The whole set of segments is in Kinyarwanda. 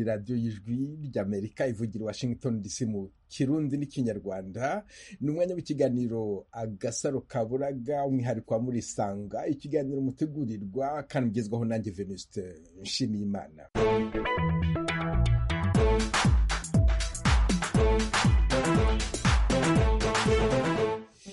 radiyo y'ijwi ry'Amerika ivugira i Washington DC mu Kirundi n'Ikinyarwanda ni umwanya w'ikiganiro agasaro kaburaga umwihariko wa murisanga ikiganiro mutegurirwa kandi ugezwaho nanjye Venuste Nshimiyimana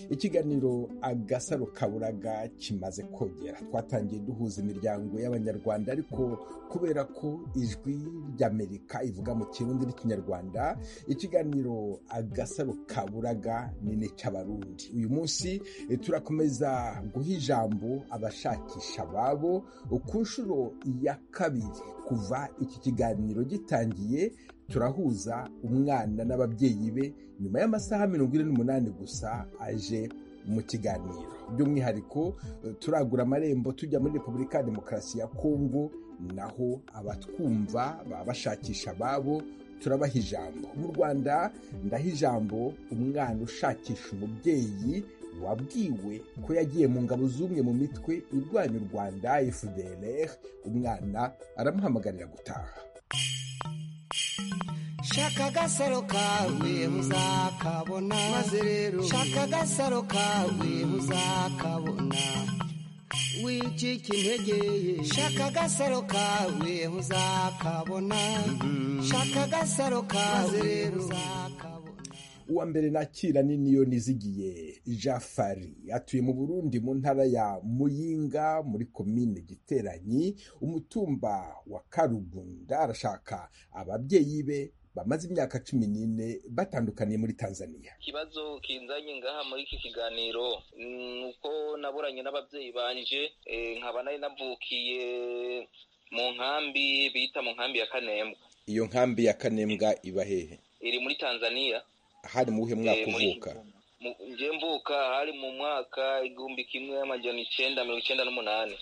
ikiganiro agasaro kaburaga kimaze kogera twatangiye duhuza imiryango y'abanyarwanda ariko kubera ko ijwi ry'amerika ivuga mu kirundi n'ikinyarwanda ikiganiro agasaro kaburaga ni n'icy'abarundi uyu munsi turakomeza guha ijambo abashakisha ababo ku nshuro ya kabiri kuva iki kiganiro gitangiye turahuza umwana n'ababyeyi be nyuma y'amasaha mirongo ine n'umunani gusa aje mu kiganiro by'umwihariko turagura amarembo tujya muri repubulika ya demokarasi ya kongo naho abatwumva baba bashakisha ababo turabaha ijambo mu rwanda ndaha ijambo umwana ushakisha umubyeyi wabwiwe ko yagiye mu ngabo z'umwe mu mitwe irwanya u rwanda fdr umwana aramuhamagarira gutaha shaka agasaro kawe muzakabona maze rero shaka agasaro kawe muzakabona wicika intege shaka agasaro kawe muzakabona shaka agasaro kawe rero uzakabona uwa mbere nakira ni niyo nizigiye jafari atuye mu burundi mu ntara ya muyinga muri komine giteranyi umutumba wa karugunda arashaka ababyeyi be bamaze imyaka cumi n'ine batandukaniye muri tanzania ikibazo kinzanye ngaha muri iki kiganiro ni uko naburanye n'ababyeyi banje nkaba nari navukiye mu nkambi bita mu nkambi ya kanembwa iyo nkambi ya kanembwa iba hehe iri muri tanzania hari mu buhe mwaka uvuka njye mvuka hari mu mwaka igihumbi kimwe y'amajyana icyenda mirongo icyenda n'umunani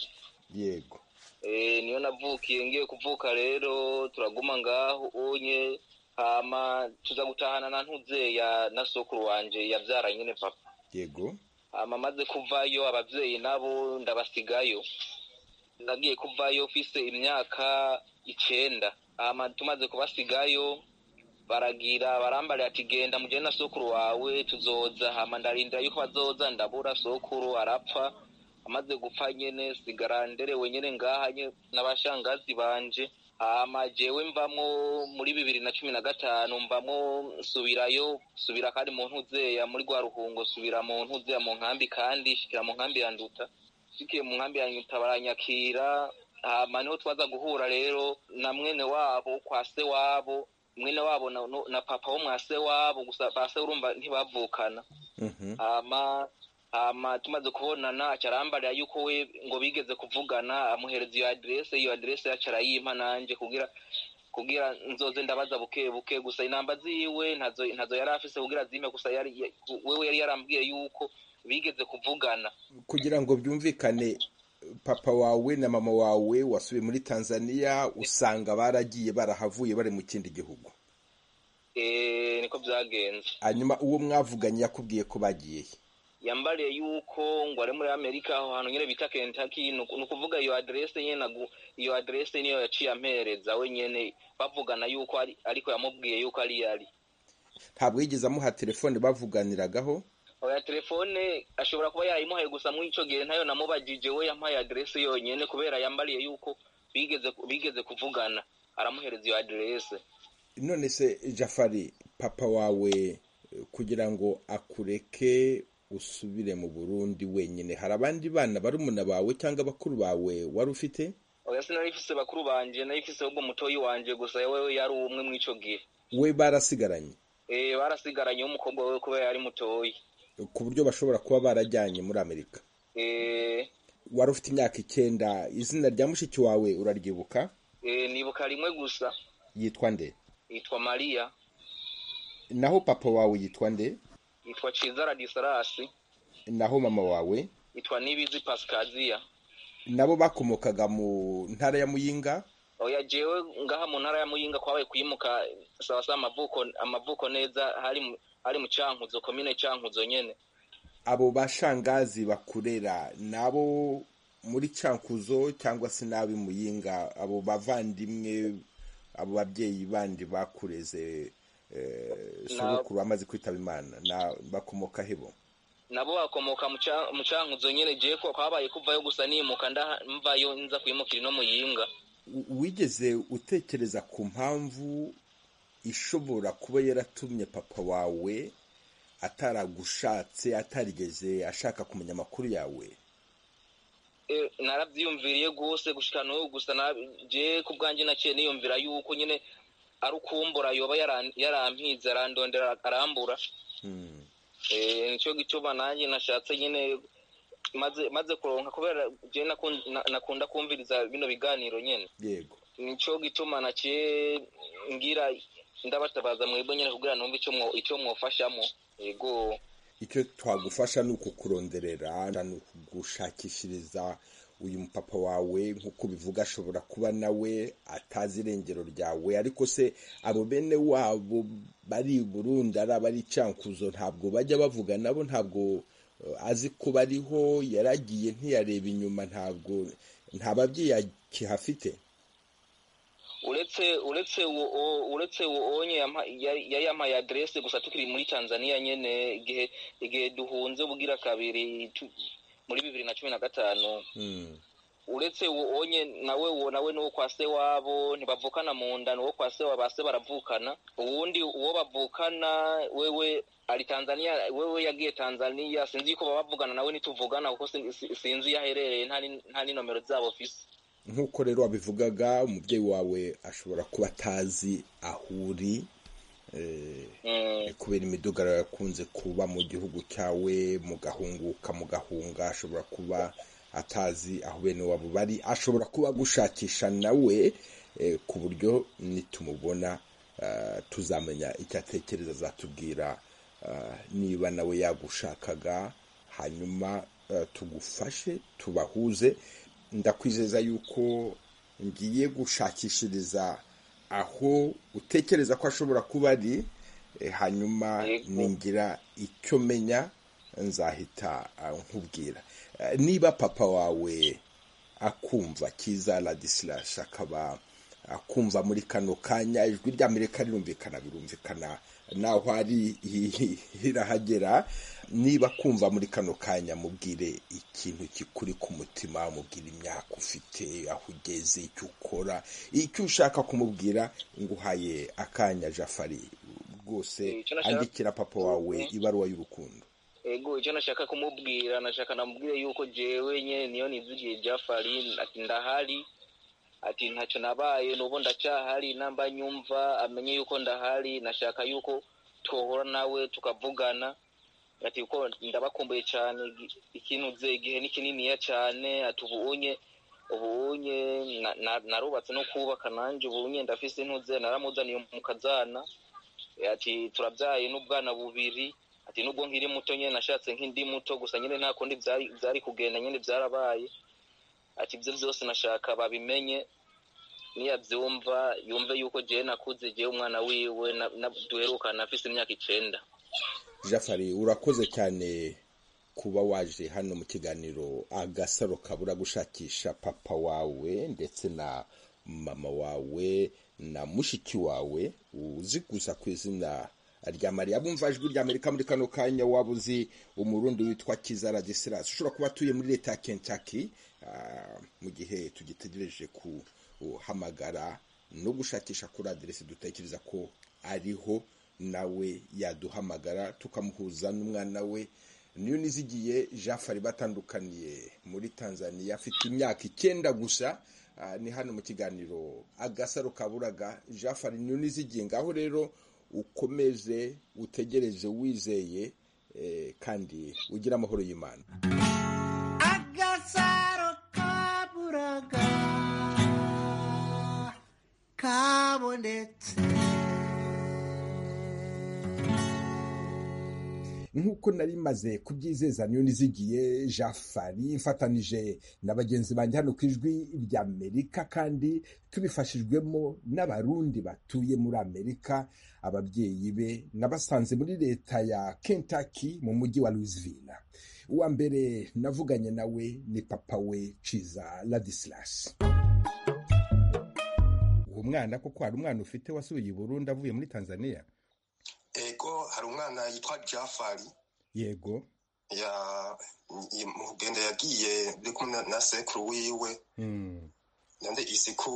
yego niyo navukiye ngiye kuvuka rero turaguma ngaho unye hama tuza gutahana na ntuze ya na sokuru wanje yabyara nyine papa yego hama maze kuvayo ababyeyi nabo ndabasigayo nagiye kuvayo mfise imyaka icenda hama tumaze kubasigayo baragira barambarira ati genda mugende na sokuru wawe tuzoza hama ndarindira yuko bazoza ndabura sokuru arapfa amaze gupfa nyene sigara nderewe nyene ngaha n'abashangazi banje hama jewe mvamwo muri bibiri na cumi na gatanu mvamwo subirayo subira kandi mu ntuzeya muri rwa ruhungo subira mu ntuzeya mu nkambi kandi shikira mu nkambi ya nduta shikiye mu nkambi ya nduta baranyakira hama niho twaza guhura rero na mwene wabo kwa se wabo mwene wabo na, na papa wo mwase wabo gusa base urumva ntibavukana hama hama tumaze kubonana acarambarira yuko we ngo bigeze kuvugana amuhereza iyo adresse iyo adresse yacu arayimpa nanje kugira kugira nzoze ndabaza buke buke gusa inamba ziwe ntazo ntazo yari afise kugira azime gusa yari wewe yari yarambwiye yuko bigeze kuvugana kugira ngo byumvikane papa wawe na mama wawe wasubiye muri tanzania usanga baragiye barahavuye bari mu kindi gihugu niko byagenze hanyuma uwo mwavuganye yakubwiye ko bagiye yambariye yuko ngo ari muri amerika aho hantu nyine bita kentucky ni ukuvuga iyo aderese nyine iyo aderese niyo yaciye ampereza we nyine bavugana yuko ariko yamubwiye yuko ari yari ntabwo yigeze amuha telefone bavuganiragaho oya telefone ashobora kuba yayimuhaye gusa muri icyo gihe ntayo namubajije we yampaye aderese yonyine kubera yambariye yuko bigeze bigeze kuvugana aramuhereza iyo aderese none se jafari papa wawe kugira ngo akureke usubire mu burundi wenyine hari abandi bana barumuna bawe cyangwa bakuru bawe wari ufite oya sinari ifise bakuru banje nari ifise ahubwo mutoyi wanje gusa yewe yari umwe muri icyo gihe we barasigaranye eh barasigaranye w'umukobwa we kubera yari mutoyi ku buryo bashobora kuba barajyanye muri amerika wari ufite imyaka icyenda izina rya mushiki wawe uraryibuka nibuka rimwe gusa yitwa nde yitwa mariya naho papa wawe yitwa nde yitwa ciza radisalasi naho mama wawe yitwa nibizi pasikaziya nabo bakomokaga mu ntara ya muyinga oya jewe ngaha mu ntara ya muyinga kwabaye kuyimuka sawa sawa amavuko amavuko neza hari ari mu cyankuzo komine cyankuzo nyene abo bashangazi bakurera nabo muri cyankuzo cyangwa se nabi muyinga abo bavandimwe abo babyeyi bandi bakureze sorokuru bamaze kwitaba imana bakomoka hebo nabo bakomoka mu cyankuzo nyine jye ko habaye kuvayo gusa nimuka mvayo nza kwimukira ino muyinga wigeze utekereza ku mpamvu ishobora kuba yaratumye papa wawe ataragushatse atarigeze ashaka kumenya amakuru yawe narabyiyumviriye rwose gushyira n'ubu gusa jye ku bwanjye naciye niyumvira yuko nyine ari ukumbura yoba yarampize arandondera arambura nicyo gicuba nanjye nashatse nyine maze kuronka kubera jye nakunda kumviriza bino biganiro nyine yego nicyo gituma naciye ngira ndabatabaza mwebwe nyine kugira numve icyo mwofashamo yego icyo twagufasha ni ukukuronderera ni ukugushakishiriza uyu mupapa wawe nk'uko bivuga ashobora kuba nawe atazi irengero ryawe ariko se abo bene wabo bari i burundi ari abari icyankuzo ntabwo bajya bavuga nabo ntabwo azi ko bariho yaragiye ntiyareba inyuma ntabwo nta babyeyi akihafite uretse uretse uretse onye yari yamaye aderese gusa tukiri muri tanzania nyine igihe igihe duhunze bugira kabiri muri bibiri na cumi na gatanu uretse onye nawe uwo nawe ni uwo kwa se wabo ntibavukana mu nda ni uwo kwa se wa ba se baravukana uwundi uwo bavukana wewe ari tanzania wewe yagiye tanzania sinzi yuko baba bavugana nawe ntituvugana kuko sinzi iyo aherereye nta n'inomero zabo fisi nk'uko rero wabivugaga umubyeyi wawe ashobora kuba atazi aho uri kubera imidugararo yakunze kuba mu gihugu cyawe mugahunguka mugahunga ashobora kuba atazi aho bene wabo bari ashobora kuba agushakisha nawe ku buryo nitumubona tuzamenya icyo atekereza azatubwira niba nawe yagushakaga hanyuma tugufashe tubahuze ndakwizeza yuko ngiye gushakishiriza aho utekereza ko ashobora kuba ari hanyuma ningira icyo menya nzahita nkubwira niba papa wawe akumva kiza ladisilashe akaba akumva muri kano kanya ijwi rya amerika rirumvikana birumvikana naho ari irahagera niba kumva muri kano kanya mubwire ikintu kikuri ku mutima mubwire imyaka ufite aho ugeze icyo ukora icyo ushaka kumubwira nguhaye akanya jafari rwose andikira papa wawe ibaruwa y'urukundo ego icyo nashaka kumubwira nashaka namubwire yuko jewe nyine niyo nizigiye jafari ndahari ati ntacyo nabaye n'ubu ndacyahari namba nyumva amenye yuko ndahari nashaka yuko twohora nawe tukavugana ati kuko ndabakumbuye cyane ikintu nze igihe ni kininiya cyane ati ubunye ubunye narubatse no kubaka nanjye ubunye ndafise intuze naramuzaniye mukazana ati turabyaye n'ubwana bubiri ati nubwo nkiri muto nyine nashatse nk'indi muto gusa nyine nta kundi byari kugenda nyine byarabaye ati ibyo byose nashaka babimenye niyabyumva yumve yuko jyewe nakuze jyewe umwana wiwe duherukana afite imyaka icyenda jafari urakoze cyane kuba waje hano mu kiganiro agasaro kabura gushakisha papa wawe ndetse na mama wawe na mushiki wawe uzi gusa ku izina rya mariya bumva ijwi rya amerika muri kano kanya waba uzi umurundi witwa kizara gisirasi ushobora kuba atuye muri leta ya kentaki mu gihe tugitegereje kuhamagara no gushakisha kuri aderesi dutekereza ko ariho nawe yaduhamagara tukamuhuza n'umwana we niyo nizigiye jafari batandukaniye muri tanzania afite imyaka icyenda gusa ni hano mu kiganiro agasaro kaburaga jafari niyo nizigiye ngaho rero ukomeze utegereze wizeye kandi ugira amahoro y'imana agasaro kaburaga kabonetse nk'uko nari maze kubyizeza niyo nizigiye jafari ifatanije na bagenzi banjye hano ku ijwi ry'amerika kandi tubifashijwemo n'abarundi batuye muri amerika ababyeyi be nabasanze muri leta ya kentaki mu mujyi wa louisville uwa mbere navuganye nawe ni papa we ciza ladislasi umwana koko hari umwana ufite wasuye i Burundi avuye muri tanzania ego hari umwana yitwa jafari yego ya mugenda yagiye uri kumwe na sekuru wiwe Mm. nande isiku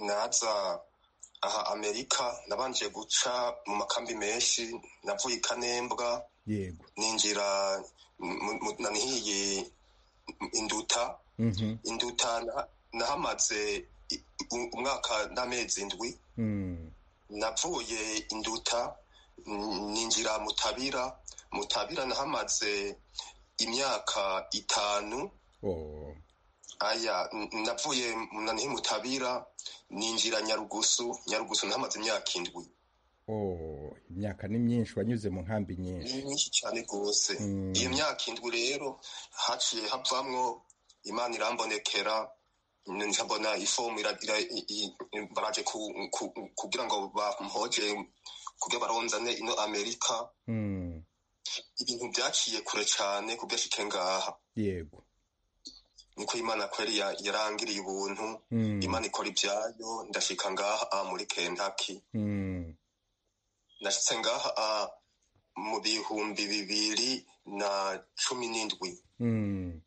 naza aha amerika nabanje guca mu makambi menshi navuye i kanembwa yego ninjira mu- mu- nanihiye induta Mhm. induta na- nahamaze i- u- umwaka n'amezi indwi Mm. navuye induta n- ninjira mutabira mutabira nahamaze imyaka itanu Oh. aya n- navuye munanihi mutabira ninjira nyarugusu nyarugusu nahamaze imyaka indwi Oh. imyaka ni myinshi wanyuze mu nkambi nyinshi ni myinshi cyane rwose Mm. iyo myaka indwi rero haciye havamwo imana irambonekera nja mbona ifomu ira- ira- i- i- i- baraje ku- ku- kugira ngo bampoje kugira baronzane ino amerika Mm. ibintu byaciye kure cyane kubyashike ngaha yego niko imana kweri ya- yarangiriye ubuntu Mm. imana ikora ibyayo ndashika ngaha aha muri kentaki Mm. nashitse ngaha ah, mu bihumbi bibiri na cumi n'indwi Mm.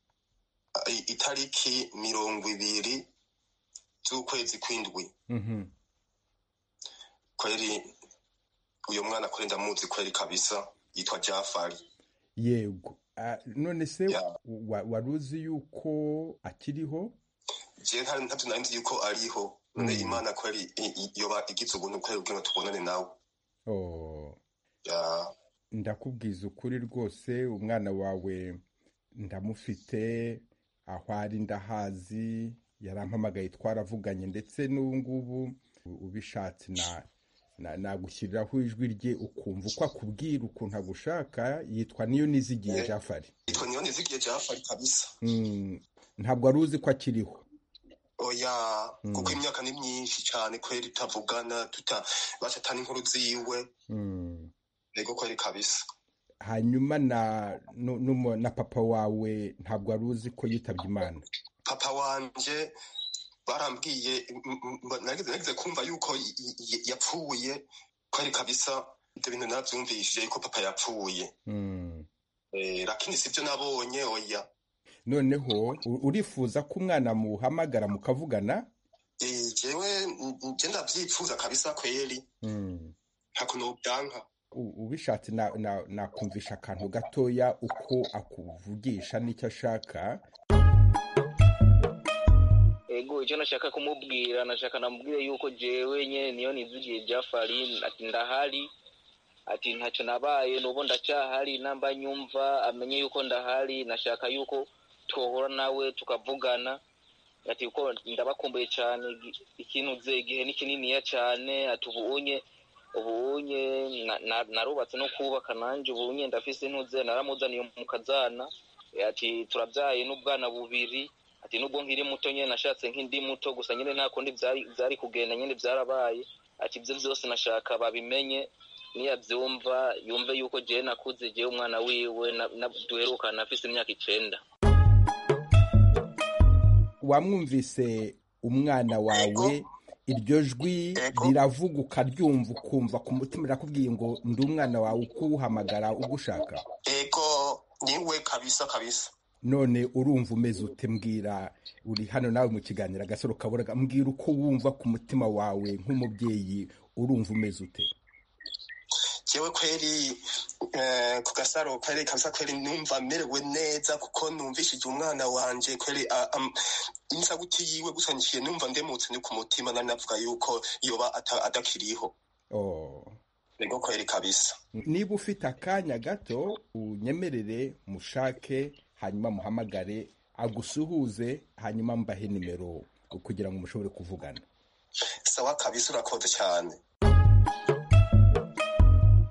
Ah, i- itariki mirongo ibiri z'ukwezi kw'indwi Mhm. kweri uyu mwana kweri ndamuzi kweri kabisa yitwa jafari yego Ah, none se Ya. wa- wari uzi yuko akiriho jewe hari ntabyo nari nzi yuko ariho none Mm. imana kweri i- i- yoba igize ubuntu kweri kugira ngo tubonane nawe Oh. Ya, ndakubwiza ukuri rwose umwana wawe ndamufite aho ari ndahazi yarampamagaye twaravuganye ndetse n'ubu ngubu ubishatse na na- nagushyiriraho ijwi rye ukumva uko akubwira ukuntu agushaka yitwa niyo nizigiye Eh. jafari yitwa niyo nizigiye jafari kabisa Mm, ntabwo wari uzi ko akiriho oya Mm. kuko imyaka ni myinshi cyane kweri tutavugana tuta bacatana inkuru ziwe Mm. yego kweri kabisa hanyuma na nu- numu- na papa wawe ntabwo wari uzi ko yitabye imana papa wanje barambwiye m- m- m- nageze nageze kumva yuko y- y- yapfuye kwari kabisa ibyo bintu nabyumvishije yuko papa yapfuye Mm. Eh, lakini sibyo nabonye oya noneho u- urifuza ko umwana muhamagara mukavugana Eh, jewe m- m- je ndavyifuza kabisa kweri ntako nobyanka U- ubishatse na- na- nakumvisha akantu gatoya uko akuvugisha n'icyo ashaka ego icyo nashaka kumubwira nashaka namubwire yuko jewe nyene niyo nizigiye jafari ati ndahari ati ntacyo nabaye nubu ndacyahari namba nyumva amenye yuko ndahari nashaka yuko twohora nawe tukavugana ati uko ndabakumbuye cyane igi- ikintu uze igihe ni kininiya cyane ati ubu unye ubu unye na- na- narubatse no kubaka nanjye ubu unye ndafise intuze naramuzaniye mu kazana Eh, ati turabyaye n'ubwana bubiri ati nubwo nkiri muto nyine nashatse nk'indi muto gusa nyine nta kundi byari- byari kugenda nyine byarabaye ati ibyo byose nashaka babimenye niyabyumva yumve yuko jewe nakuze jewe umwana wiwe na- na- duherukana afise imyaka icenda wamwumvise umwana wawe iryo jwi Ego. riravuga ukaryumva ukumva ku mutima rirakubwiye ngo ndi umwana wawe ukuwuhamagara ugushaka ego niwe kabisa kabisa none urumva umeze ute mbwira uri hano nawe mu kiganiro agasoro kaburaga mbwira uko wumva ku mutima wawe nk'umubyeyi urumva umeze ute jewe kweri eh, ku gasaro kweri kabisa kweri numva merewe neza kuko numvishije umwana wanje kweri ah, am- insaguti yiwe gusa niciye numva ndemutse ni ku mutima nari navuga yuko yoba ata- adakiriho Oh. ego kweri kabisa niba ufite akanya gato unyemerere mushake hanyuma muhamagare agusuhuze hanyuma mbahe nimero kugira ngo mushobore kuvugana sawa kabisa urakoze cyane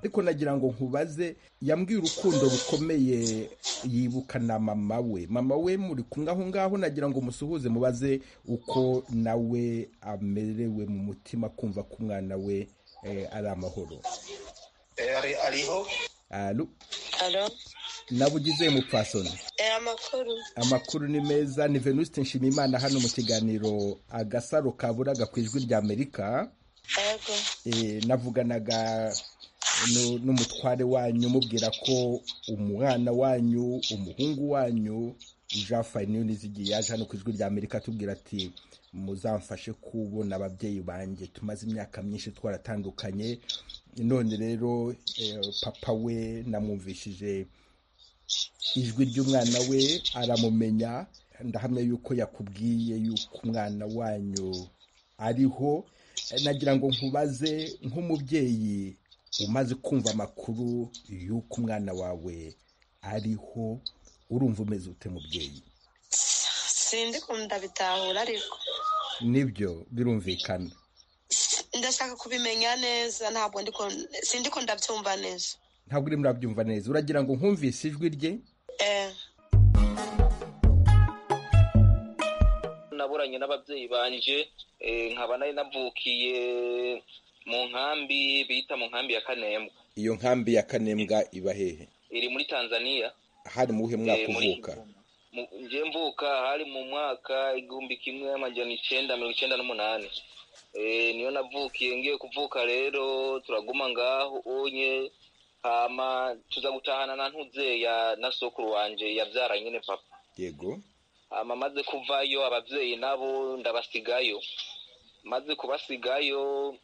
ariko nagira ngo nkubaze yambwiye urukundo rukomeye yibuka na mama we mama we muri kumwe aho ngaho nagira ngo musuhuze mubaze uko nawe amerewe mu mutima kumva ko umwana we eh, ari amahoro Eh, ari- ariho Alo, Alo? nawe ugize mupfasoni Eh, amakuru amakuru ni meza ni venuste nshimiyimana hano mu kiganiro agasaro kaburaga ku ijwi rya amerika yego Eh, navuganaga nu- n'umutware wanyu mubwira ko umwana wanyu umuhungu wanyu jean fainiyo nizigiye yaje hano ku ijwi rya amerika atubwira ati muzamfashe kubona ababyeyi banjye tumaze imyaka myinshi twaratandukanye none rero eh, papa we namwumvishije ijwi ry'umwana we aramumenya ndahamya yuko yakubwiye yuko umwana wanyu ariho nagira ngo nkubaze nk'umubyeyi umaze kumva amakuru y'uko umwana wawe ariho urumva umeze ute mubyeyi sindi kunda bitahura ariko nibyo birumvikana ndashaka kubimenya neza ntabwo ndi ku- sindi ko ndabyumva neza ntabwo urimo urabyumva neza uragira ngo nkumvise ijwi rye eh naburanye n'ababyeyi banje eh, nkaba nari navukiye mu nkambi bita mu nkambi ya kanembwa iyo nkambi ya kanembwa iba hehe iri muri tanzaniya hari mu wuhe mwaka Eh, muri- uvuka Mu- nje mvuka hari mu mwaka igihumbi kimwe amajana icyenda mirongo icyenda n'umunani Eh, niyo navukiye ngiye kuvuka rero turaguma ngaho onye hama tuza gutahana na ntuzeya na sokuru wanje yabyara nyine papa yego hama maze kuvayo ababyeyi nabo ndabasigayo maze kubasigayo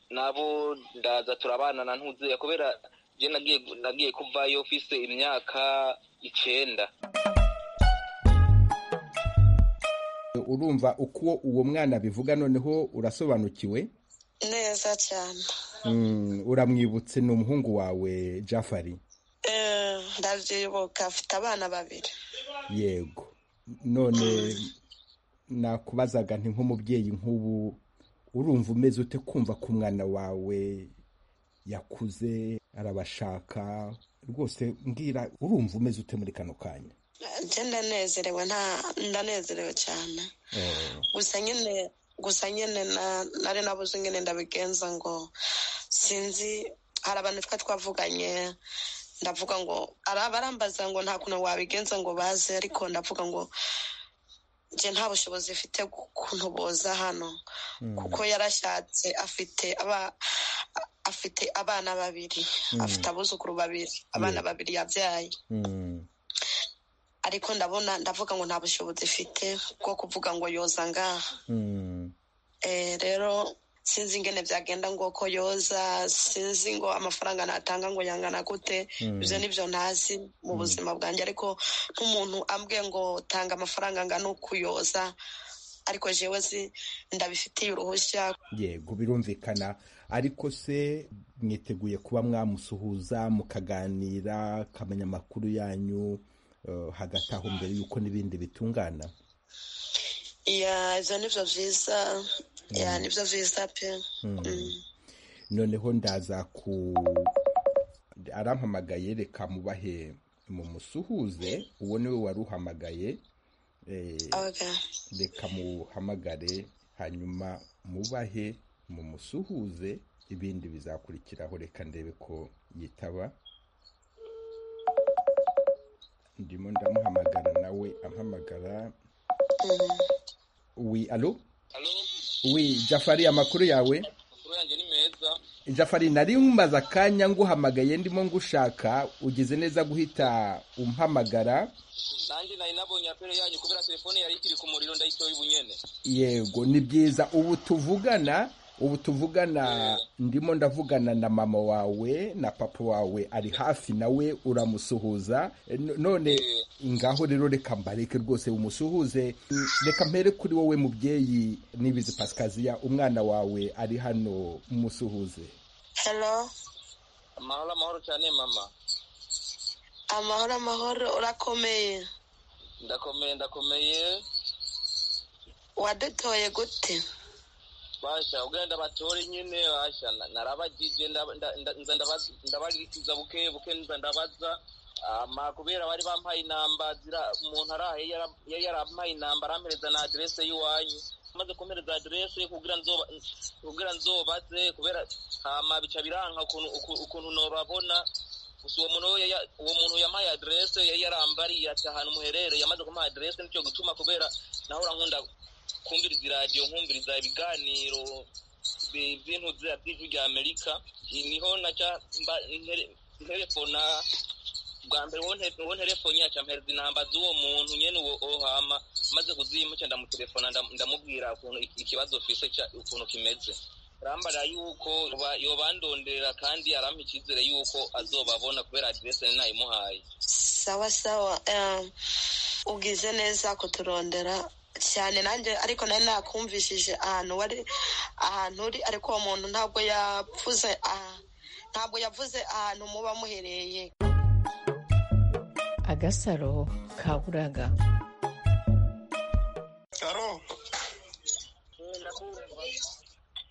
nabo ndaza turabana na ntuzeya kubera je nagiye nagiye kuvayo mfise imyaka icenda urumva uko uwo mwana abivuga noneho urasobanukiwe neza cyane Mm, uramwibutse ni umuhungu wawe jafari eh ndabyibuka afite abana babiri yego none nakubazaga nti nk'umubyeyi nk'ubu urumva umeze ute kumva ko umwana wawe yakuze arabashaka rwose mbwira urumva umeze ute muri kano kanya njye ndanezerewe nta ndanezerewe cyane Eh, gusa nyine gusa nyine na- nari nabuze nyine ndabigenza ngo sinzi hari abantu twa twavuganye ndavuga ngo ara- barambaza ngo nta kuntu wabigenza ngo baze ariko ndavuga ngo njye nta bushobozi ifite kuntu boza hano mm, kuko yarashatse afite aba afite abana babiri Mm. afite abuzukuru babiri abana Yeah. babiri yabyaye mm, ariko ndabona ndavuga ngo nta bushobozi ifite bwo kuvuga ngo yoza ngaha mm. Eh, rero sinzi ingene byagenda ngo ko yoza sinzi ngo amafaranga natanga ngo yangana gute Mm. ibyo nibyo ntazi mu buzima bwanjye ariko nk'umuntu ambwiye ngo tanga amafaranga angana ukuyoza ariko jewe si ndabifitiye uruhushya yego birumvikana ariko se mwiteguye kuba mwamusuhuza mukaganira akamenya amakuru yanyu eh, hagati aho mbere y'uko n'ibindi bitungana ya ibyo nibyo byiza ya nibyo byiza pe Mm. noneho ndaza ku arampamagaye reka mubahe mumusuhuze uwo niwe wari uhamagaye eh, Okay. reka muhamagare hanyuma mubahe mumusuhuze ibindi bizakurikiraho reka ndebe ko yitaba ndimo ndamuhamagara nawe ampamagara Mm. wi alo Halo, wi jafari amakuru yawe amakuru yanjye ni meza jafari nari mumaze akanya nguhamagaye ndimo ngushaka ugize neza guhita umpamagara nanjye nari nabonye apere yanyu kubera telefone yari ikiri ku muriro ndayitoye ubu nyene yego ni byiza ubu tuvugana ubu tuvugana ndimo ndavugana na mama wawe na papa wawe ari hafi nawe uramusuhuza E, no- none ngaho rero reka mbareke rwose umusuhuze Mm, reka mpere kuri wowe mubyeyi nibizi pasikaziya umwana wawe ari hano musuhuze hello amahoro amahoro cyane mama amahoro amahoro urakomeye ndakomeye ndakomeye wadutoye gute basha ugenda batore nyine basha na- narabagije nda- nda- nda- nza ndabaza- ndabagirikiza buke buke nza ndabaza ama kubera bari bampaye inamba zira umuntu arahe yara- yari yarampaye inamba arampereza na aderese y'iwanyu maze kumpereza aderese kugira nzoba kugira nzobaze kubera hama bica biranka ukuntu uku- ukuntu norabona gusa uwo muntu we yaya- uwo muntu yampaye aderese yari yarambariye ati ahantu umuherereye yamaze kumuha aderese nicyo gutuma kubera nahora nkunda kumviriza iradiyo nkumviriza ibiganiro bi- by'intuzi ya tivi rya amerika Ni- niho naca mba- ntere- nterefona bwa mbere uwo nte- uwo nterefoni yacu ampereza inamba z'uwo muntu nyene uwo uwo hama maze kuzima nca ndamutelefona ndam- ndamubwira ukuntu iki- ikibazo fise ukuntu kimeze arambara yuko yoba- yobandondera kandi arampa icyizere yuko azobabona kubera adirese nari nayimuhaye sawa sawa eh, ugize neza kuturondera cyane nanjye ariko nari nakumvishije ahantu wari ahantu uri ariko uwo muntu ntabwo yavuze ah, ntabwo yavuze ahantu muba muhereye agasaro ka buraga Aro.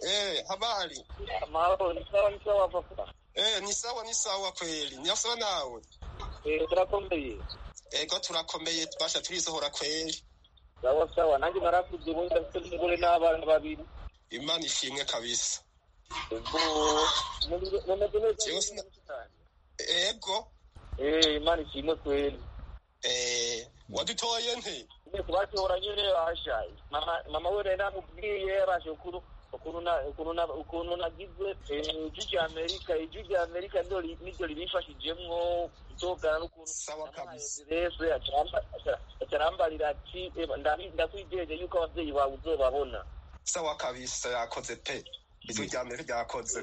Eh, habari. amahoro ni sawa ni sawa papa Eh, ni sawa ni sawa kweli. Ni sawa nawe. turakomeye Ego turakomeye tubasha turisohora kweli. sawa sawa nanjye narakuze ubundi ndafite n'umugore n'abana babiri Imana ishimwe kabisa. ubwo mumeze neza Jewe sina- Ego. Eh, imana ishimwe kweli Eh, wadutoye nte? nyine kubatora nyine bashaye Mama- mama we rero namubwiye yabashe ukuru ukuntu na- ukuntu na- ukuntu nagize eh, ijwi rya amerika ijwi rya amerika niryo ri- niryo ribifashijemwo gutogana n'ukuntu Sawa kabisa. yesu acarambarira ati "Eba, ndabi- ndakwijeje yuko abavyeyi bawe uzobabona Sawa kabisa yakoze pe. Ijwi rya mbere ryakoze.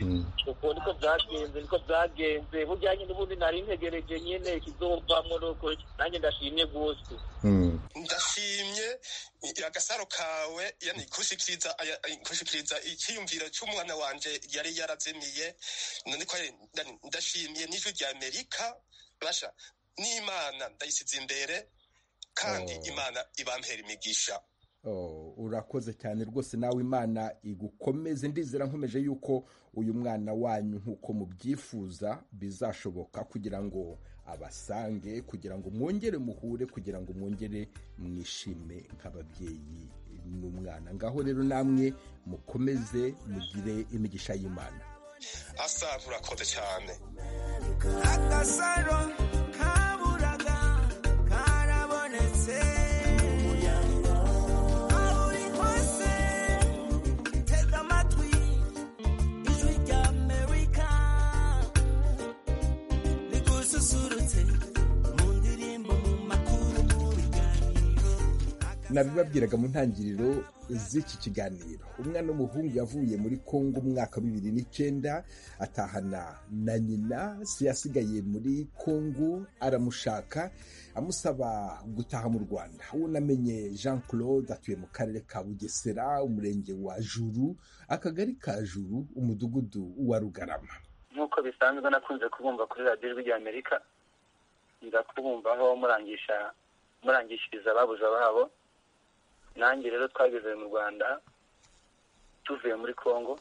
Mm. ubwo niko byagenze niko byagenze burya nyine ubundi nari ntegereje nyine ikizovamwo nuko nanjye ndashimye gose Mm. ndashimye agasaro kawe yani gushikiriza aya- gushikiriza icyiyumviro cy'umwana wanje yari yarazimiye none ko ari- nda- ndashimye n'ijwi rya amerika basha n'imana ndayisize imbere kandi Oh. imana ibampera imigisha Oh, urakoze cyane rwose nawe imana igukomeze ndizera nkomeje yuko uyu mwana wanyu nk'uko mubyifuza bizashoboka kugira ngo abasange kugira ngo mwongere muhure kugira ngo mwongere mwishime nk'ababyeyi n'umwana ngaho rero namwe mukomeze mugire imigisha y'imana asa nturakoze cyane agasaro kaburaga karabonetse aho uri hose tega amatwi ijwi rya amerika rigususurutse mu ndirimbo mu makuru mu biganiro nabibabwiraga mu ntangiriro z'iki kiganiro umwana w'umuhungu yavuye muri kongo umwaka wa bibiri n'icyenda atahana na nyina se yasigaye muri kongo aramushaka amusaba gutaha mu rwanda uwo namenye jean claude atuye mu karere ka bugesera umurenge wa juru akagari ka juru umudugudu wa rugarama nk'uko bisanzwe nakunze kubumva kuri radiyo ijwi rya amerika nza kubumvaho murangisha murangishiriza ababuze ababo nanjye rero twageze mu rwanda tuvuye muri congo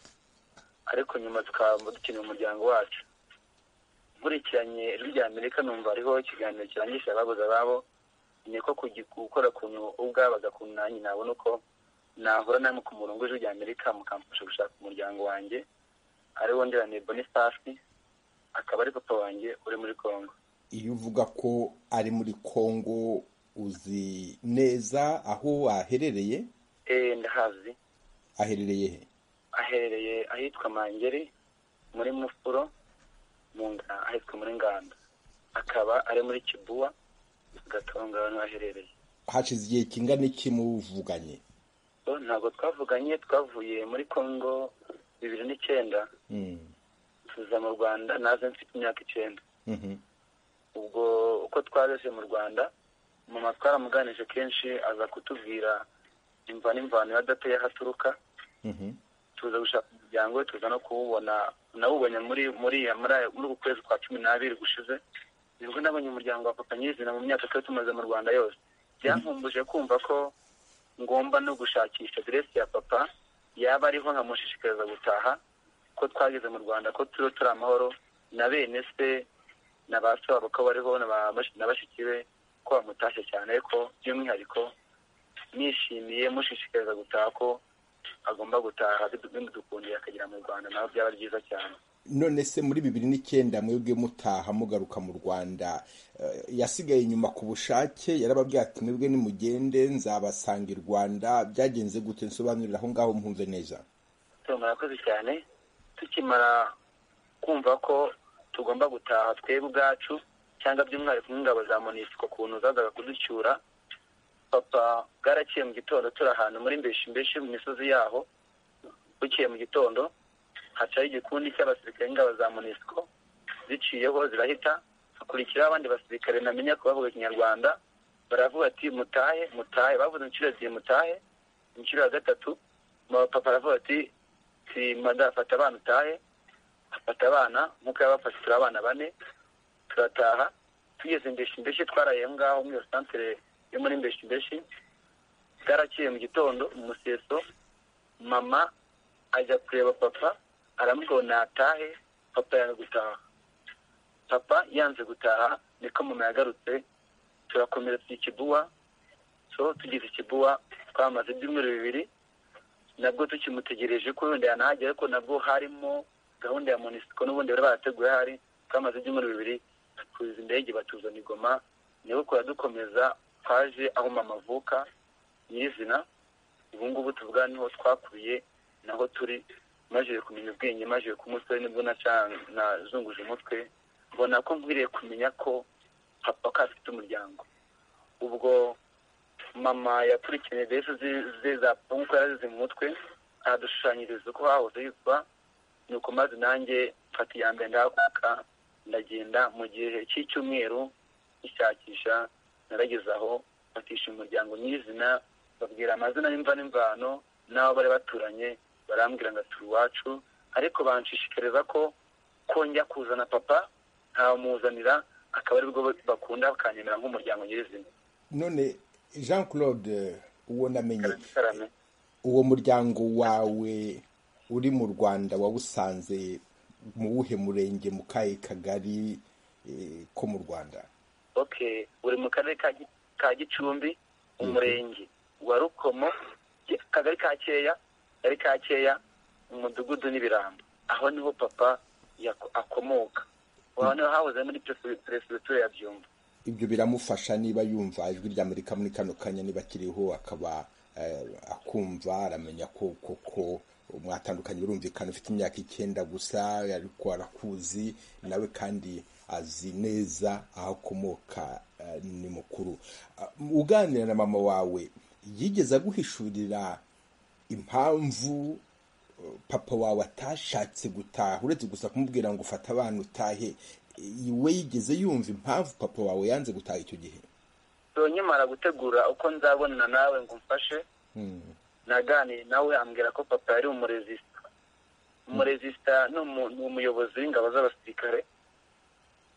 ariko nyuma tukaba dukeneye umuryango wacu nkurikiranye ijwi rya amerika numva hariho ikiganiro kirangisha ababuze ababo ni ko kugi- gukora ukuntu ubwabaga ku nanjye nabona uko nahura namwe ku murongo w'ijwi rya amerika mukamfasha gushaka umuryango wanjye ariwo ndirane bonifasi akaba ari papa wanjye uri muri congo iyo uvuga ko ari muri kongo uzi neza aho aherereye eh ndahazi aherereye he aherereye ahitwa mangeri muri mufuro mu Nga- ahitwa muri nganda akaba ari muri kibuwa gatonga aho aherereye hashize igihe kingana iki muvuganye so ntabwo twavuganye twavuye muri congo bibiri n'icyenda Mm. tuza mu rwanda naze mfite imyaka icyenda Mhm. ubwo uko twaje mu rwanda mama twaramuganije kenshi aza kutubwira imva n'imvano ya data y'aho aturuka Mhm. tuza gushaka umuryango we tuza no kuwubona nawubonye muri muri ya- muri aya- muri uku kwezi kwa cumi n'abiri gushize nibwo nabonye umuryango wa papa nyirizina mu myaka twari tumaze mu rwanda yose byankumbuje kumva ko ngomba no gushakisha aderesi ya papa yaba ariho nkamushishikariza gutaha ko twageze mu rwanda ko turiho turi amahoro na bene se na ba se babo ko bariho na ba- na bashiki be ko bamutashye cyane ariko by'umwihariko nishimiye mushishikariza gutaha ko agomba gutaha bidukundiye akagera mu rwanda nawe byaba byiza cyane none se muri bibiri n'icyenda mwebwe mutaha mugaruka mu rwanda eh, yasigaye inyuma ku bushake yarababwira ati mwebwe nimugende nzabasanga i rwanda byagenze gute nsobanurira aho ngaho mpunze neza tom murakoze cyane tukimara kumva ko tugomba gutaha twebwe ubwacu cyangwa by'umwihariko nk'ingabo za monisiko ukuntu zazaga kuducyura papa bwaraciye mu gitondo turi ahantu muri mbeshi mbeshi mu misozi yaho bukeye mu gitondo hacaho igikundi cy'abasirikare ingabo za monisiko ziciyeho zirahita hakurikiraho abandi basirikare ntamenya ko bavuga ikinyarwanda baravuga ati mutahe mutahe bavuze inshuro ebyiri mutahe inshuro ya gatatu papa aravuga ati simada fata abana utahe afata abana nk'uko yabafashe turi abana bane turataha tugeze imbeshi mbeshi twaraye aho ngaho muri iyo santere yo muri imbeshi mbeshi bwaraciye mu gitondo mu museso mama ajya kureba papa aramubwira ngo natahe papa yanga gutaha papa yanze gutaha niko mama yagarutse turakomeza tujya ikibuwa so tugeze ikibuwa twamaze ibyumweru bibiri nabwo tukimutegereje ko wenda yanahagera ariko nabwo harimo gahunda ya monisiko n'ubundi bari barateguye hari twamaze ibyumweru bibiri tuza indege batuzana igoma niho kora dukomeza twaje aho mama avuka nyirizina ubu ngubu tuvuga niho twakubiye naho turi maze kumenya ubwenge maze kumusore nibwo naca- nazunguje umutwe mbona ko nkwiriye kumenya ko papa ko afite umuryango ubwo mama yakurikiranye mbese ze- ze za papa nk'uko yarazize mu mutwe ahadushushanyiriza uko hahoze hitwa nuko maze nanjye mfata iya mbere ndahaguruka ndagenda mu gihe cy'icyumweru ishakisha narageze aho batisha umuryango nyirizina babwira amazina n'imva n'imvano n'abo bari baturanye barambwira ngo turi iwacu ariko banshishikariza ko ko njya kuzana papa ntamuzanira akaba aribwo bakunda bakanyemera nk'umuryango nyirizina none jean claude uwo namenye karame uwo muryango wawe uri mu rwanda wawusanze mu wuhe murenge mu kahe kagari eh, ko mu rwanda okay uri mu karere ka Gi- ka gicumbi umurenge wa rukomo Ki- akagari ka keya akagari ka keya umudugudu n'ibirambo aho niho papa yako- akomoka aho niho hahoze muri peresi- peresibitura ya byumba ibyo biramufasha niba yumva ijwi rya amerika muri kano kanya niba akiriho akaba eh, akumva aramenya ko koko mwatandukanye birumvikana ufite imyaka icyenda gusa ariko arakuzi nawe kandi azi neza aho akomoka eh, ni mukuru Ah, uganira na mama wawe yigeze aguhishurira impamvu papa wawe atashatse gutaha uretse gusa kumubwira ngo ufate abana utahe i- we yigeze yumva impamvu papa wawe yanze gutaha icyo gihe nyamara gutegura uko nzabonana nawe ngo umfashe Mm. naganiye nawe ambwira ko papa yari umuresisita umuresisita ni umu- ni umuyobozi w'ingabo z'abasirikare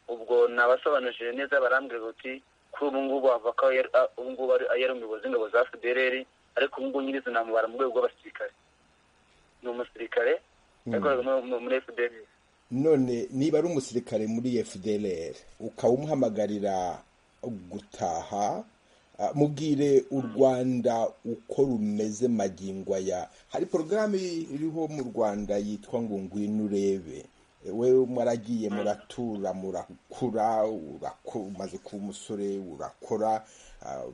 ubwo nabasobanurije neza barambwira bati kuri ubu ngubu bavuga ko yari- a- ubu ngubu ari- yari umuyobozi w'ingabo za fdrr ariko ubu ngubu nyirizina namubara mu rwego rw'abasirikare ni umusirikare yakoraga mu- mu- muri fdrr none niba ari umusirikare muri fdlr ukaba umuhamagarira gutaha ah, mubwire u rwanda uko rumeze magingo aya hari porogaramu iriho mu rwanda yitwa ngo ngwino urebe wewe mwaragiye muratura murakura urako- umaze kuba umusore urakora ah,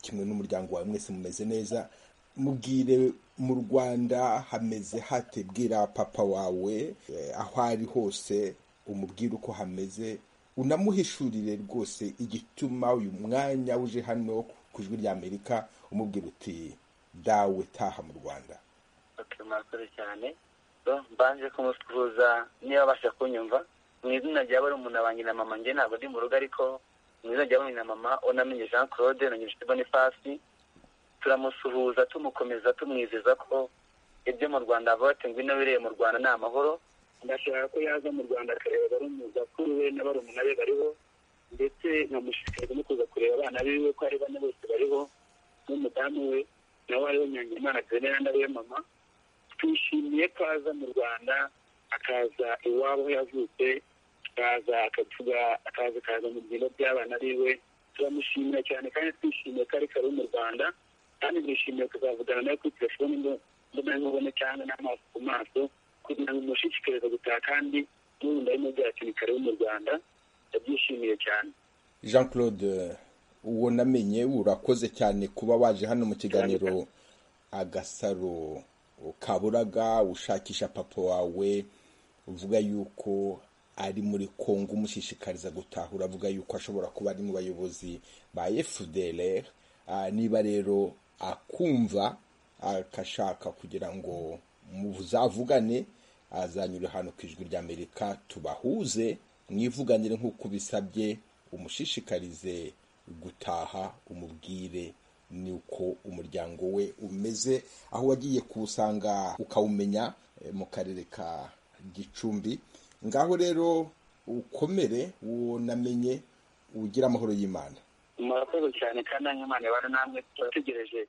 kimwe n'umuryango wawe mwese mumeze neza mubwire mu rwanda hameze hate bwira papa wawe eh, aho ari hose umubwire uko hameze unamuhishurire rwose igituma uyu mwanya uje hano ku ijwi rya amerika umubwira uti dawe taha mu rwanda Okay, murakoze cyane So, mbanje kumusuhuza niba abasha kunyumva mu izina rya barumuna banjye na mama njye ntabwo ndi mu rugo ariko mu izina rya barumuna na mama unamenye jean claude na nyirishuti bonifasi turamusuhuza tumukomeza tumwizeza ko ibyo mu rwanda avuga ati ngwino wireye mu rwanda ni amahoro ndashaka ko yaza mu rwanda akareba barumuna kuri we na barumuna be bariho ndetse nkamushishikariza no kuza kureba abana biwe ko ari bane bose bariho n'umudamu we nawe ariwe nyangimana grenera nawe mama twishimiye ko aza mu rwanda akaza iwabo aho yavutse akaza akavuga akaza akaza mu byimbo by'abana biwe turamushimira cyane kandi twishimiye ko ari kare mu rwanda kandi twishimiye kuzavugana nawe kuri telefoni ngo mbona nkubone cyangwa n'amaso ku maso kugira ngo mushishikarize gutaha kandi n'ubundi arimo byakemukare wo mu rwanda ndabyishimiye cyane jean claude uwo namenye urakoze cyane kuba waje hano mu kiganiro agasaro kaburaga ushakisha papa wawe uvuga yuko ari muri kongo umushishikariza gutaha uravuga yuko ashobora kuba ari mu bayobozi ba fdr Ah, niba rero akumva akashaka kugira ngo muzavugane azanyura hano ku ijwi ry'amerika tubahuze mwivuganire nk'uko bisabye umushishikarize gutaha umubwire ni uko umuryango we umeze aho wagiye kuwusanga ukawumenya eh, mu karere ka gicumbi ngaho rero ukomere uwo namenye ugira amahoro y'imana murakoze cyane kandi n'imana ibana namwe turategereje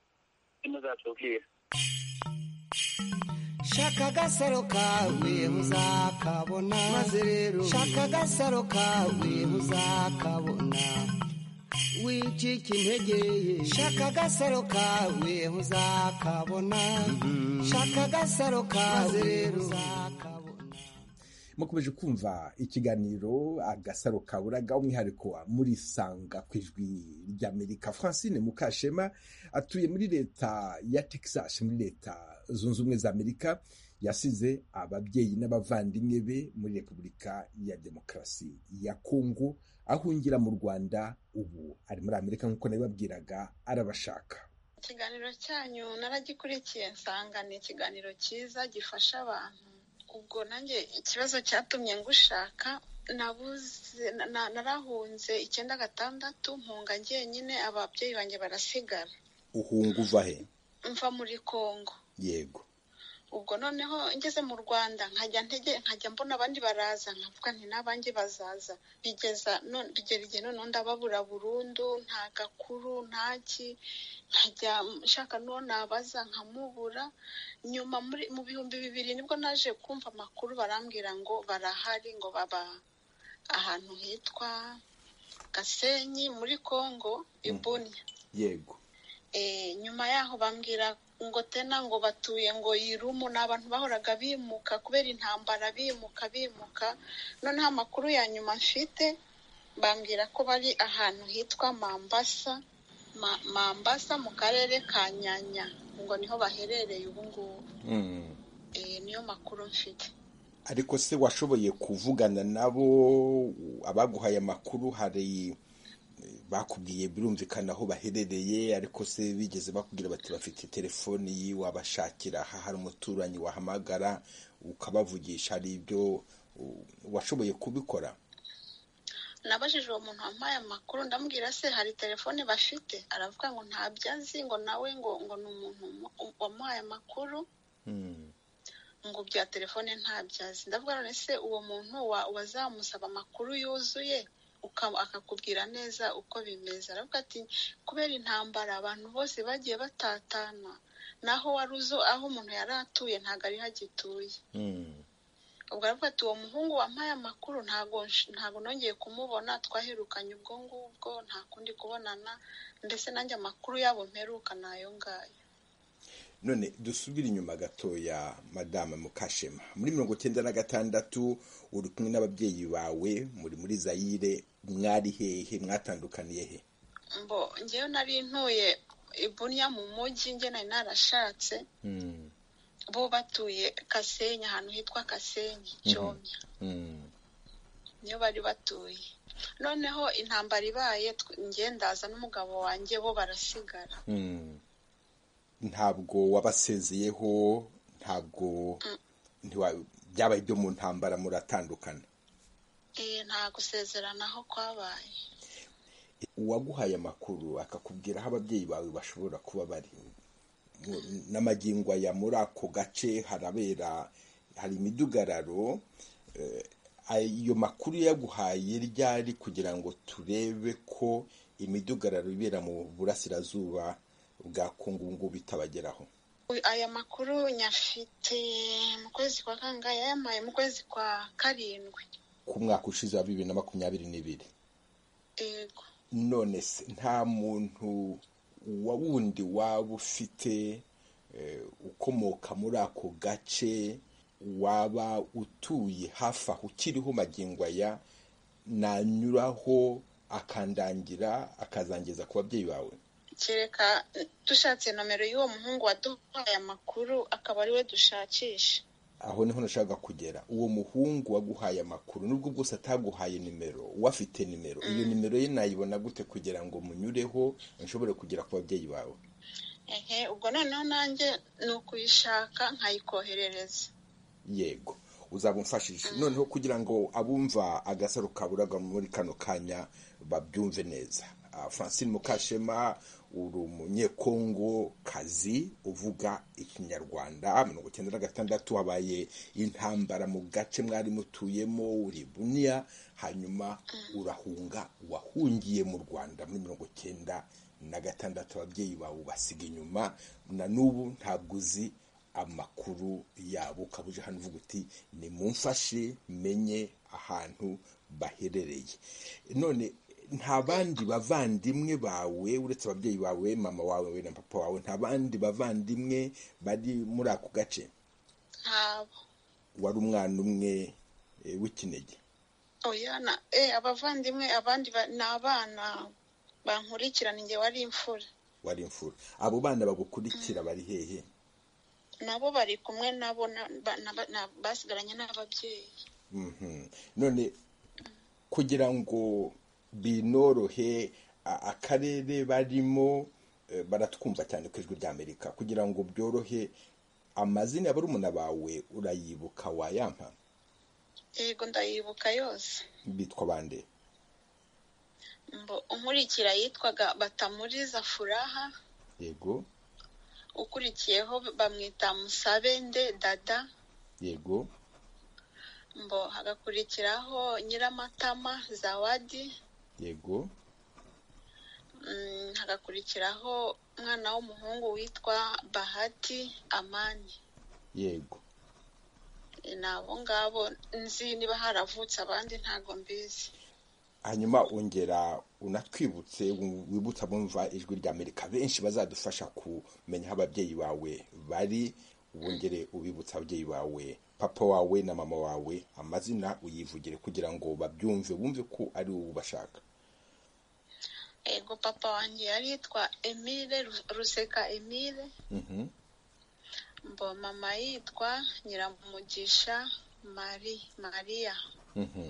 muzatubwira shaka agasaro kawe uzakabona maze rero shaka agasaro kawe uzakabona wicika intege shaka agasaro kawe uzakabona shaka agasaro kawe uzakabona mukomeje kumva ikiganiro agasaro kaburaga umwihariko murisanga ku ijwi ry'amerika francine mukashema atuye muri leta ya texas muri leta zunze ubumwe za amerika yasize ababyeyi n'abavandimwe be muri repubulika ya demokarasi ya kongo ahungira mu rwanda ubu ari muri amerika nk'uko nabibabwiraga arabashaka ikiganiro cyanyu naragikurikiye nsanga ni ikiganiro cyiza gifasha abantu ubwo nanjye ikibazo cyatumye ngushaka nabuze na- na- narahunze icyenda gatandatu mpunga njyenyine ababyeyi banjye barasigara uhunga uva he mva muri kongo yego ubwo noneho ngeze mu rwanda nkajya ntege nkajya mbona abandi baraza nkavuga nti n'abanjye bazaza bigeza none- bigera igihe noneho ndababura burundu nta gakuru nta ki nkajya nshaka n'uwo nabaza nkamubura nyuma muri mu bihumbi bibiri nibwo naje kumva amakuru barambwira ngo barahari ngo baba ahantu hitwa gasenyi muri kongo ibunya yego Eh, nyuma yaho bambwira ngo tena ngo batuye ngo yirumu ni abantu bahoraga bimuka kubera intambara bimuka bimuka noneho amakuru ya nyuma mfite bambwira ko bari ahantu hitwa mambasa Ma- mambasa mu karere ka nyanya ngo niho baherereye ubu ngubu Mm. Eh, niyo makuru mfite ariko se washoboye kuvugana nabo abaguhaye amakuru hari eh, bakubwiye birumvikana aho baherereye ariko se bigeze bakubwira bati bafite telefoni yi wabashakira aha hari umuturanyi wahamagara ukabavugisha hari ibyo uh, washoboye kubikora nabajije uwo muntu wampaye amakuru ndamubwira se hari telefone bafite aravuga ngo ntabyo azi ngo nawe ngo ngo ni umuntu mu- wamuhaye amakuru Mm. ngo bya telefone ntabyo azi ndavuga none se uwo muntu wa- wazamusaba amakuru yuzuye uka- akakubwira neza uko bimeze aravuga ati kubera intambara abantu bose bagiye batatana naho wari uzo aho umuntu yari atuye ntabwo ariho agituye Mm. ubwo aravuga ati uwo muhungu wampaye amakuru ntabwo nsh- ntabwo nongeye kumubona twaherukanye ubwo ngubwo nta kundi kubonana ndetse nanjye amakuru yabo mperuka ni ayo ngayo none dusubire inyuma gatoya madame mukashema muri mirongo icyenda na gatandatu uri kumwe n'ababyeyi bawe muri muri zayire mwari hehe mwatandukaniye he mbo njyewe nari ntuye ibunya mu mujyi njye nari narashatse Mm, bo batuye kasenyi ahantu hitwa kasenyi cyomya mm, niyo bari batuye noneho intambara ibaye tw- njye ndaza n'umugabo wanjye bo barasigara mm. ntabwo wabasezeyeho ntabwo ntiwa- byabaye ibyo mu ntambara muratandukana Eh, nta gusezeranaho kwabaye uwaguhaye amakuru akakubwira aho ababyeyi bawe bashobora kuba bari Mu- n'amagingo aya muri ako gace harabera hari imidugararo eh, ay- iyo makuru yaguhaye ryari kugira ngo turebe ko imidugararo ibera mu burasirazuba bwa kongo ubu ngubu itabageraho Uy, aya makuru nyafite mu kwezi kwa kangahe yayampaye mu kwezi kwa karindwi ku mwaka ushize wa bibiri na makumyabiri n'ibiri yego none se nta muntu wa wundi waba ufite eh, ukomoka muri ako gace waba utuye hafi aho ukiriho magingo aya nanyuraho akandangira akazangiza ku babyeyi bawe kereka dushatse nomero y'uwo muhungu waduhaye amakuru akaba ari we dushakisha aho niho nashaka kugera uwo muhungu waguhaye amakuru nubwo bwose ataguhaye nimero uwafite nimero iyo nimero ye nayibona gute kugira ngo munyureho nshobore kugera ku babyeyi bawe ehe ubwo noneho nanjye ni ukuyishaka nkayikoherereza yego uzaba umfashije noneho kugira ngo abumva agasaro kaburaga muri kano kanya babyumve neza Ah, francine mukashema uri umunyekongo kazi uvuga ikinyarwanda mirongo icyenda na gatandatu habaye intambara mu gace mwari mutuyemo uri buniya hanyuma urahunga wahungiye mu rwanda muri mirongo icyenda na gatandatu ababyeyi bawe ubasiga inyuma na n'ubu ntabwo uzi amakuru yabo ukaba uje hano uvuga uti nimumfashe menye ahantu baherereye none nta bandi bavandimwe bawe uretse ababyeyi bawe mama wawe na papa wawe nta bandi bavandimwe bari muri ako gace ntabo wari umwana umwe eh, w'ikinege oya na e abavandimwe abandi ba- ni abana bankurikirana igihe wari imfura wari imfura abo bana bagukurikira bari hehe nabo bari kumwe nabo na- ba- na- ba- na- basigaranye n'ababyeyi Mhm. none kugira ngo binorohe a- akarere barimo eh, baratwumva cyane ku ijwi ry'amerika kugira ngo byorohe amazina ya barumuna bawe urayibuka wayampa yego ndayibuka yose bitwa bande Mbo unkurikira yitwaga batamuriza furaha yego ukurikiyeho bamwita musabende dada yego mbo hagakurikiraho nyiramatama zawadi yego mm, hagakurikiraho umwana w'umuhungu witwa bahati amani yego E, ni abo ngabo nzi niba haravutse abandi ntago mbizi hanyuma ongera unatwibutse wibutsa bumva ijwi ry'amerika benshi bazadufasha kumenya aho ababyeyi bawe bari wongere ubibutsa ababyeyi bawe papa wawe na mama wawe amazina uyivugire kugira ngo babyumve bumve ko ari wowe ubashaka ego papa wanjye yari yitwa emile Ru- ruseka emile Mhm. mbo mama yitwa nyiramugisha mari mariya Mhm.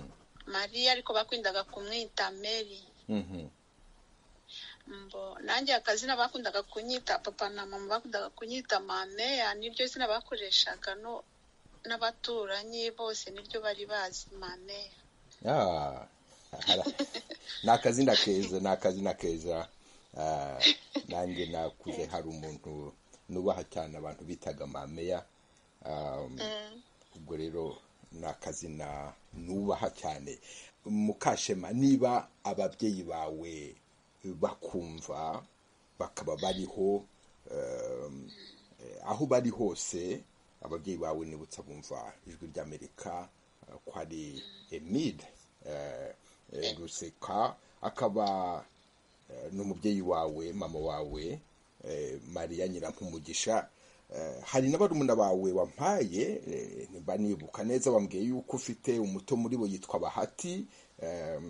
mariya ariko bakundaga kumwita mary Mhm. mbo nanjye akazina bakundaga kunyita papa na mama bakundaga kunyita mameya niryo zina bakoreshaga no n'abaturanyi bose niryo bari bazi mameya Ah, hara- ni akazina keza ni akazina keza Ah, nanjye nakuze hari umuntu nubaha cyane abantu bitaga mameya Um, ubwo rero ni akazina nubaha cyane mukashema niba ababyeyi bawe bakumva bakaba bariho um, eh, aho bari hose ababyeyi bawe nibutsa bumva ijwi ry'amerika eh, ko ari emide eh, eh, ruseka akaba eh, n'umubyeyi wawe mama wawe eh, mariya nyirampumugisha Eh, hari n'abarumuna bawe wampaye eh, nimba nibuka neza bambwiye yuko ufite umuto muri bo yitwa bahati eh,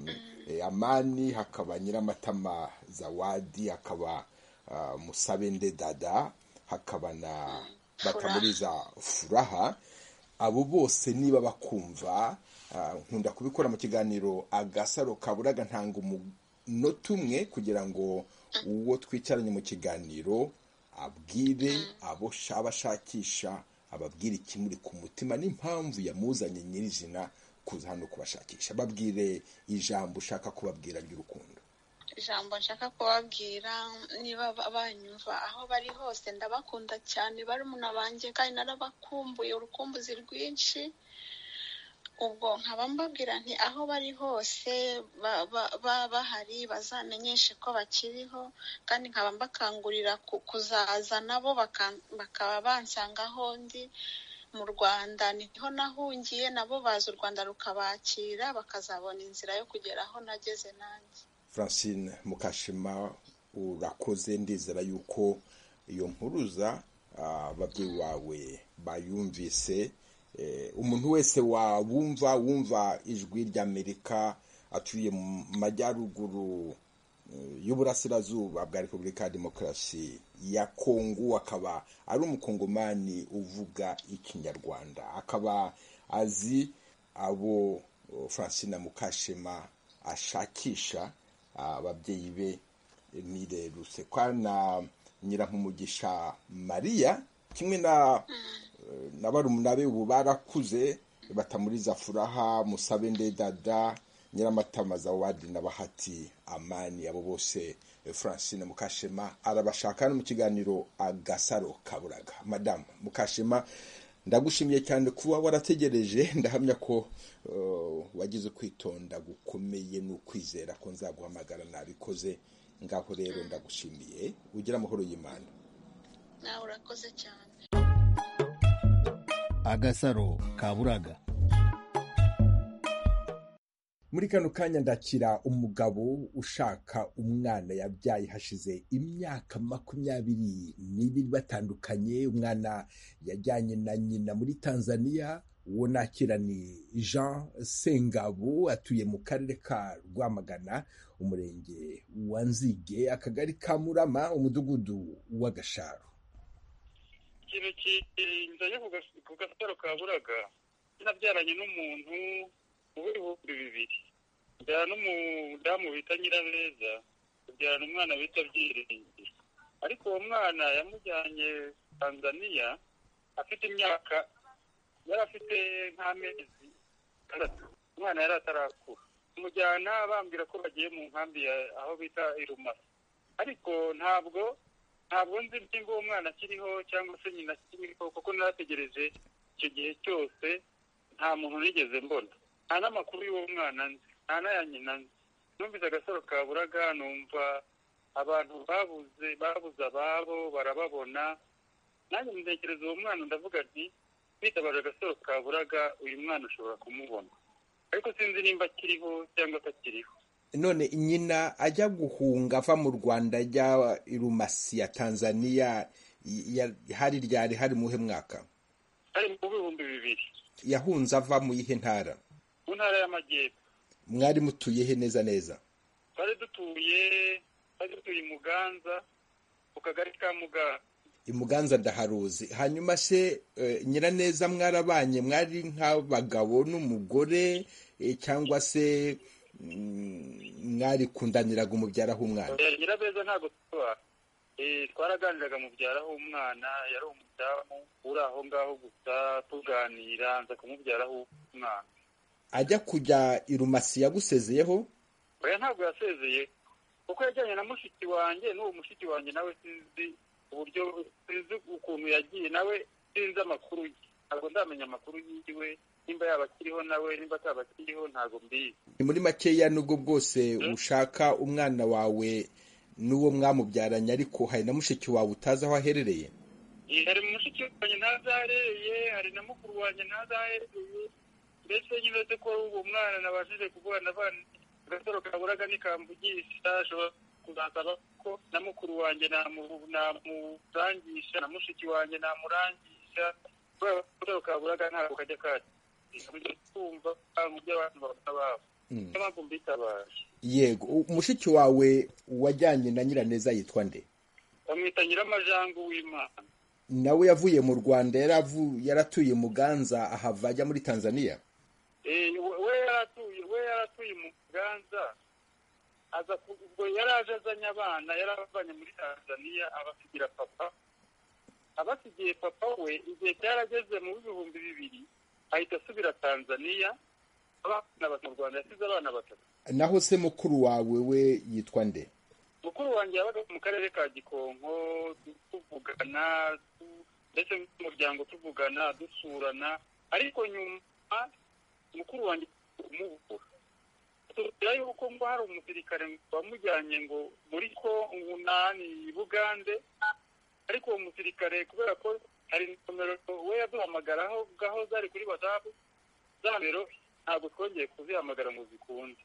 eh, amani hakaba nyiramatama zawadi hakaba ah, musabende dada hakaba na batamuriza furaha abo bose niba bakumva ah, nkunda kubikora mu kiganiro agasaro kaburaga ntanga umunota umwe kugira ngo uwo twicaranye mu kiganiro abwire abo aba ashakisha ababwire ikimuri ku mutima n'impamvu yamuzanye nyirizina kuza hano kubashakisha babwire ijambo ushaka kubabwira ry'urukundo ijambo nshaka kubabwira niba ba- banyumva aho bari hose ndabakunda cyane barumuna banjye kandi narabakumbuye urukumbuzi rwinshi ubwo nkaba mbabwira nti aho bari hose ba- ba- ba- bahari bazamenyeshe ko bakiriho kandi nkaba mbakangurira ku- kuzaza nabo baka- bakaba bansanga aho ndi mu rwanda niho nahungiye nabo baza u rwanda rukabakira bakazabona inzira yo kugera aho nageze nanjye francine mukashema urakoze ndizera yuko iyo mpuruza ah, ababyeyi bawe bayumvise umuntu wese wabumva wumva ijwi ry'amerika atuye mu majyaruguru eh, y'uburasirazuba bwa repubulika ya demokarasi ya kongo akaba ari umukongomani uvuga ikinyarwanda akaba azi abo oh, francina mukashema ashakisha ababyeyi be nirerutse kwa na nyirankumugisha mariya kimwe na na barumuna be ubu barakuze batamuriza furaha musabe ndedada nyiramatamaza wadi na bahati amani abo bose francine mukashema arabashaka hano mu kiganiro agasaro kaburaga madamu mukashema ndagushimiye cyane kuba warategereje ndahamya ko uh, wagize ukwitonda gukomeye n'ukwizera ko nzaguhamagara nabikoze ngaho rero ndagushimiye ugira amahoro y'imana nawe urakoze cyane agasaro kaburaga muri kano kanya ndakira umugabo ushaka umwana yabyaye hashize imyaka makumyabiri n'ibiri batandukanye umwana yajyanye na nyina muri tanzania uwo nakira ni jean sengabo atuye mu karere ka rwamagana umurenge wa nzige akagari ka murama umudugudu wa gasharo ikintu kinzanye ku gasaro ka buraga nabyaranye n'umuntu w'ibihumbi bibiri byara n'umudamu bita nyirabeza abyarana umwana bita byiringi ariko uwo mwana yamujyanye tanzaniya afite imyaka yari afite nk'amezi atandatu umwana yari atarakura amujyana bambwira ko bagiye mu nkambi ya aho bita irumasa ariko ntabwo ntabwo nzi niba uwo mwana akiriho cyangwa se nyina akiriho kuko narategereje icyo gihe cyose nta muntu nigeze mbona nta n'amakuru y'uwo mwana nzi nta n'aya nyina nzi numvise agasaro kaburaga numva abantu babuze babuze ababo barababona nanjye ntekereza uwo mwana ndavuga nti bitabaje agasoro kaburaga uyu mwana ushobora kumubona ariko sinzi nimba akiriho cyangwa atakiriho none nyina ajya guhunga ava mu rwanda ajya irumasi ya tanzaniya ya- hari ryari hari muhe mwaka ari mu bihumbi bibiri yahunze ava mu yihe ntara mu ntara y'amajyepfo mwari mutuye he neza neza twari dutuye twari dutuye i muganza ku kagari ka muganza imuganza ndaharuzi hanyuma se eh, nyiraneza mwarabanye mwari nk'abagabo n'umugore eh, cyangwa se mm, mwarikundanyiraga umubyaraho umwana Eh, nyirabeza ntabwo tuba twaraganiraga mubyaraho umwana yari umudamu uri aho ngaho gusa tuganira nza kumubyaraho umwana ajya kujya irumasi yagusezeyeho oya ntabwo yasezeye kuko yajyanye na mushiki wanjye n'uwo mushiki wanjye nawe sinzi uburyo sinzi ukuntu yagiye nawe sinzi amakuru ye ntabwo ndamenya amakuru yiwe nimba yaba akiriho nawe nimba ataba akiriho ntabwo mbizi ni muri makeya nubwo bwose ushaka umwana wawe n'uwo mwamubyaranye ariko hari na mushiki wawe utazi aho aherereye Eh, hari mushiki wanjye ntazahereye hari na mukuru wanjye ntazahereye ndetse nyibetse ko uwo mwana nabashije kuvugana abana agasaro kaburaga nikamvugisha ashobora kuzasaba ko na mukuru wanjye namu- namurangisha na mushiki wanjye namurangisha kubera ko agasaro kaburaga ntabwo kajya kajya kumva mu by'abantu bakora babo Mm. niyo mpamvu mbitabaje yego u- mushiki wawe wajyanye na nyiraneza yitwa nde bamwita nyiramajangu w'imana nawe yavuye mu rwanda yaravu- yaratuye muganza ahava ajya muri tanzania Eh, we we yaratuye we yaratuye mu Buganza aza ku- ubwo yari aje azanye abana yari abavanye muri Tanzania abasigira papa abasigiye papa we igihe cyarageze mu bihumbi bibiri ahita asubira Tanzania abana batatu mu Rwanda yasize abana batatu naho se mukuru wawe we yitwa nde mukuru wanjye yabaga mu karere ka Gikonko tu- tuvugana tu- ndetse n'umuryango tuvugana dusurana ariko nyuma mukuru wanjye kumubura tubwira yuko ngo hari umusirikare wamujyanye ngo muri ko umunani i bugande ariko uwo musirikare kubera ko hari nomero we yaduhamagaraho gaho zari kuri whatsapp za nomero ntabwo twongeye kuzihamagara ngo zikunde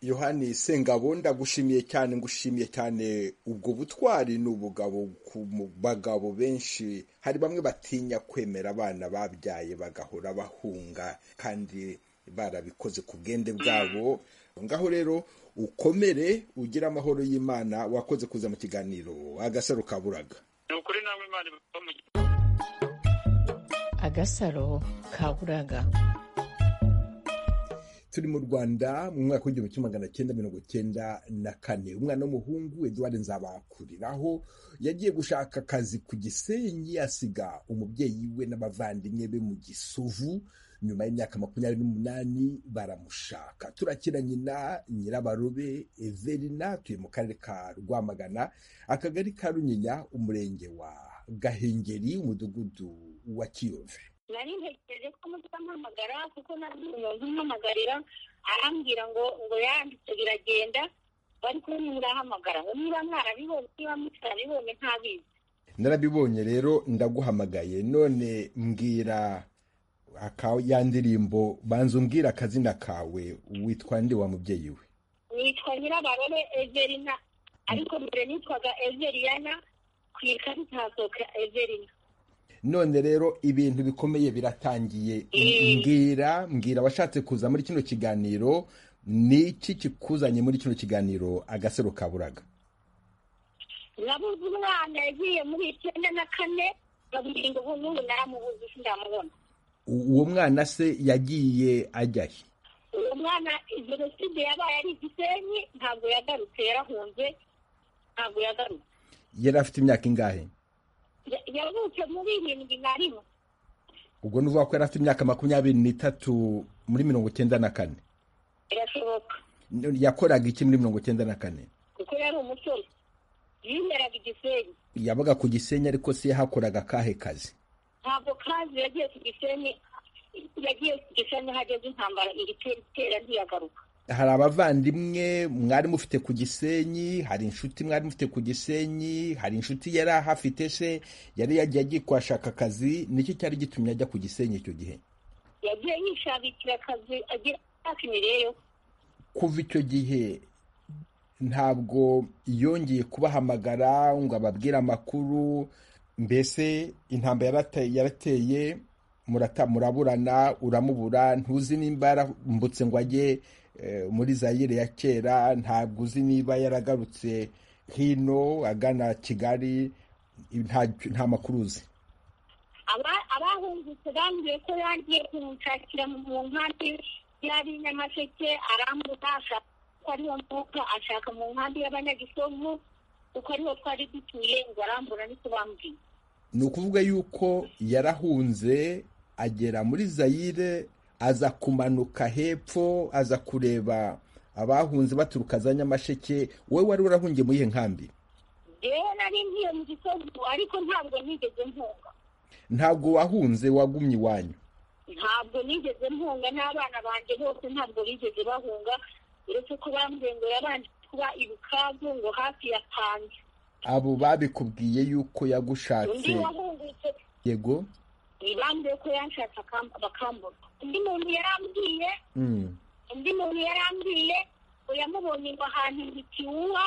yohani sengabo ndagushimiye cyane ngushimiye cyane ubwo butwari ni ubugabo ku mu bagabo benshi hari bamwe batinya kwemera abana babyaye bagahora bahunga kandi barabikoze ku bwende bwabo ngaho rero ukomere ugire amahoro y'imana wakoze kuza mu kiganiro agasaro kaburaga ni ukuri namwe imana ibuka mu gihe agasaro kaburaga turi mu rwanda mu mwaka w'igihumbi kimwe magana cyenda mirongo cyenda na kane umwana w'umuhungu eduard nzabakuriraho yagiye gushaka akazi ku gisenyi asiga umubyeyi we n'abavandimwe be mu gisuvu nyuma y'imyaka makumyabiri n'umunani baramushaka turakira nyina nyirabarobe everina tuye mu karere ka rwamagana akagari ka runyinya umurenge wa gahengeri umudugudu wa kiyove nari ntegereje ko muzampamagara kuko nari umuntu umpamagarira arambwira ngo ngo yanditse biragenda bari kumwe nturahamagara ngo niba mwarabibonye niba mutarabibonye ntabizi narabibonye rero ndaguhamagaye none mbwira aka ya ndirimbo banza umbwira akazina kawe witwa nde wa mubyeyi we nitwa nyirabarore everina ariko mbere nitwaga everiyana ku ikarita hasohoka everina none rero ibintu bikomeye biratangiye mbwira mbwira washatse kuza muri kino kiganiro ni iki kikuzanye muri kino kiganiro agasaro kaburaga nabuze umwana yagiye muri icyenda na kane babwira ngo ubu n'ubu naramubuze sindamubona uwo mwana se yagiye ajyahe uwo mwana jenoside yabaye ari igisenyi ntabwo yagarutse yarahunze ntabwo yagarutse yari afite imyaka ingahe yavutse muri irindwi na rimwe ubwo ni uvuga ko yari afite imyaka makumyabiri n'itatu muri mirongo icyenda na kane birashoboka yakoraga iki muri mirongo icyenda na kane kuko yari umusore yimeraga igisenyi yabaga ku gisenyi ariko se yahakoraga akahe kazi ntabwo kazi yagiye ku gisenyi yagiye ku gisenyi hageze intambara igitera ntiyagaruka hari abavandimwe mwari mufite ku gisenyi hari inshuti mwari mufite ku gisenyi hari inshuti yari ahafite se yari yagiye agiye kuhashaka akazi nicyo cyari gitumye ajya ku gisenyi icyo gihe yagiye yishakira akazi agira imyaka imireyo kuva icyo gihe ntabwo yongeye kubahamagara ngo ababwire amakuru mbese intambara yarateye muraburana uramubura ntuzi nimba yarambutse ngo ajye muri zayire ya kera ntabwo uzi niba yaragarutse hino agana kigali nta makuru uzi abahungutse bambwiye ko yagiye kumushakira mu nkambi yari nyamasheke arambuka ashaka ko ariwo mvuka ashaka mu nkambi y'abanyagisovu kuko ariho twari dutuye ngo arambura niko bambwiye ni ukuvuga yuko yarahunze agera muri zayire aza kumanuka hepfo aza kureba abahunze baturuka za nyamasheke wowe wari urahungiye muri iyo nkambi yewe nari ngiye mu gisovu ariko ntabwo nigeze mpunga ntabwo wahunze wagumye iwanyu ntabwo nigeze mpunga n'abana banjye bose ntabwo bigeze bahunga uretse ko bambwiye ngo yabanje kuba ibukavu ngo hafi ya tange abo babikubwiye yuko yagushatse yego ntibambwiye ko yanshatse bakambura undi muntu yarambwiye undi muntu yarambwiye yamubonye ngo ahantu ntikiwuha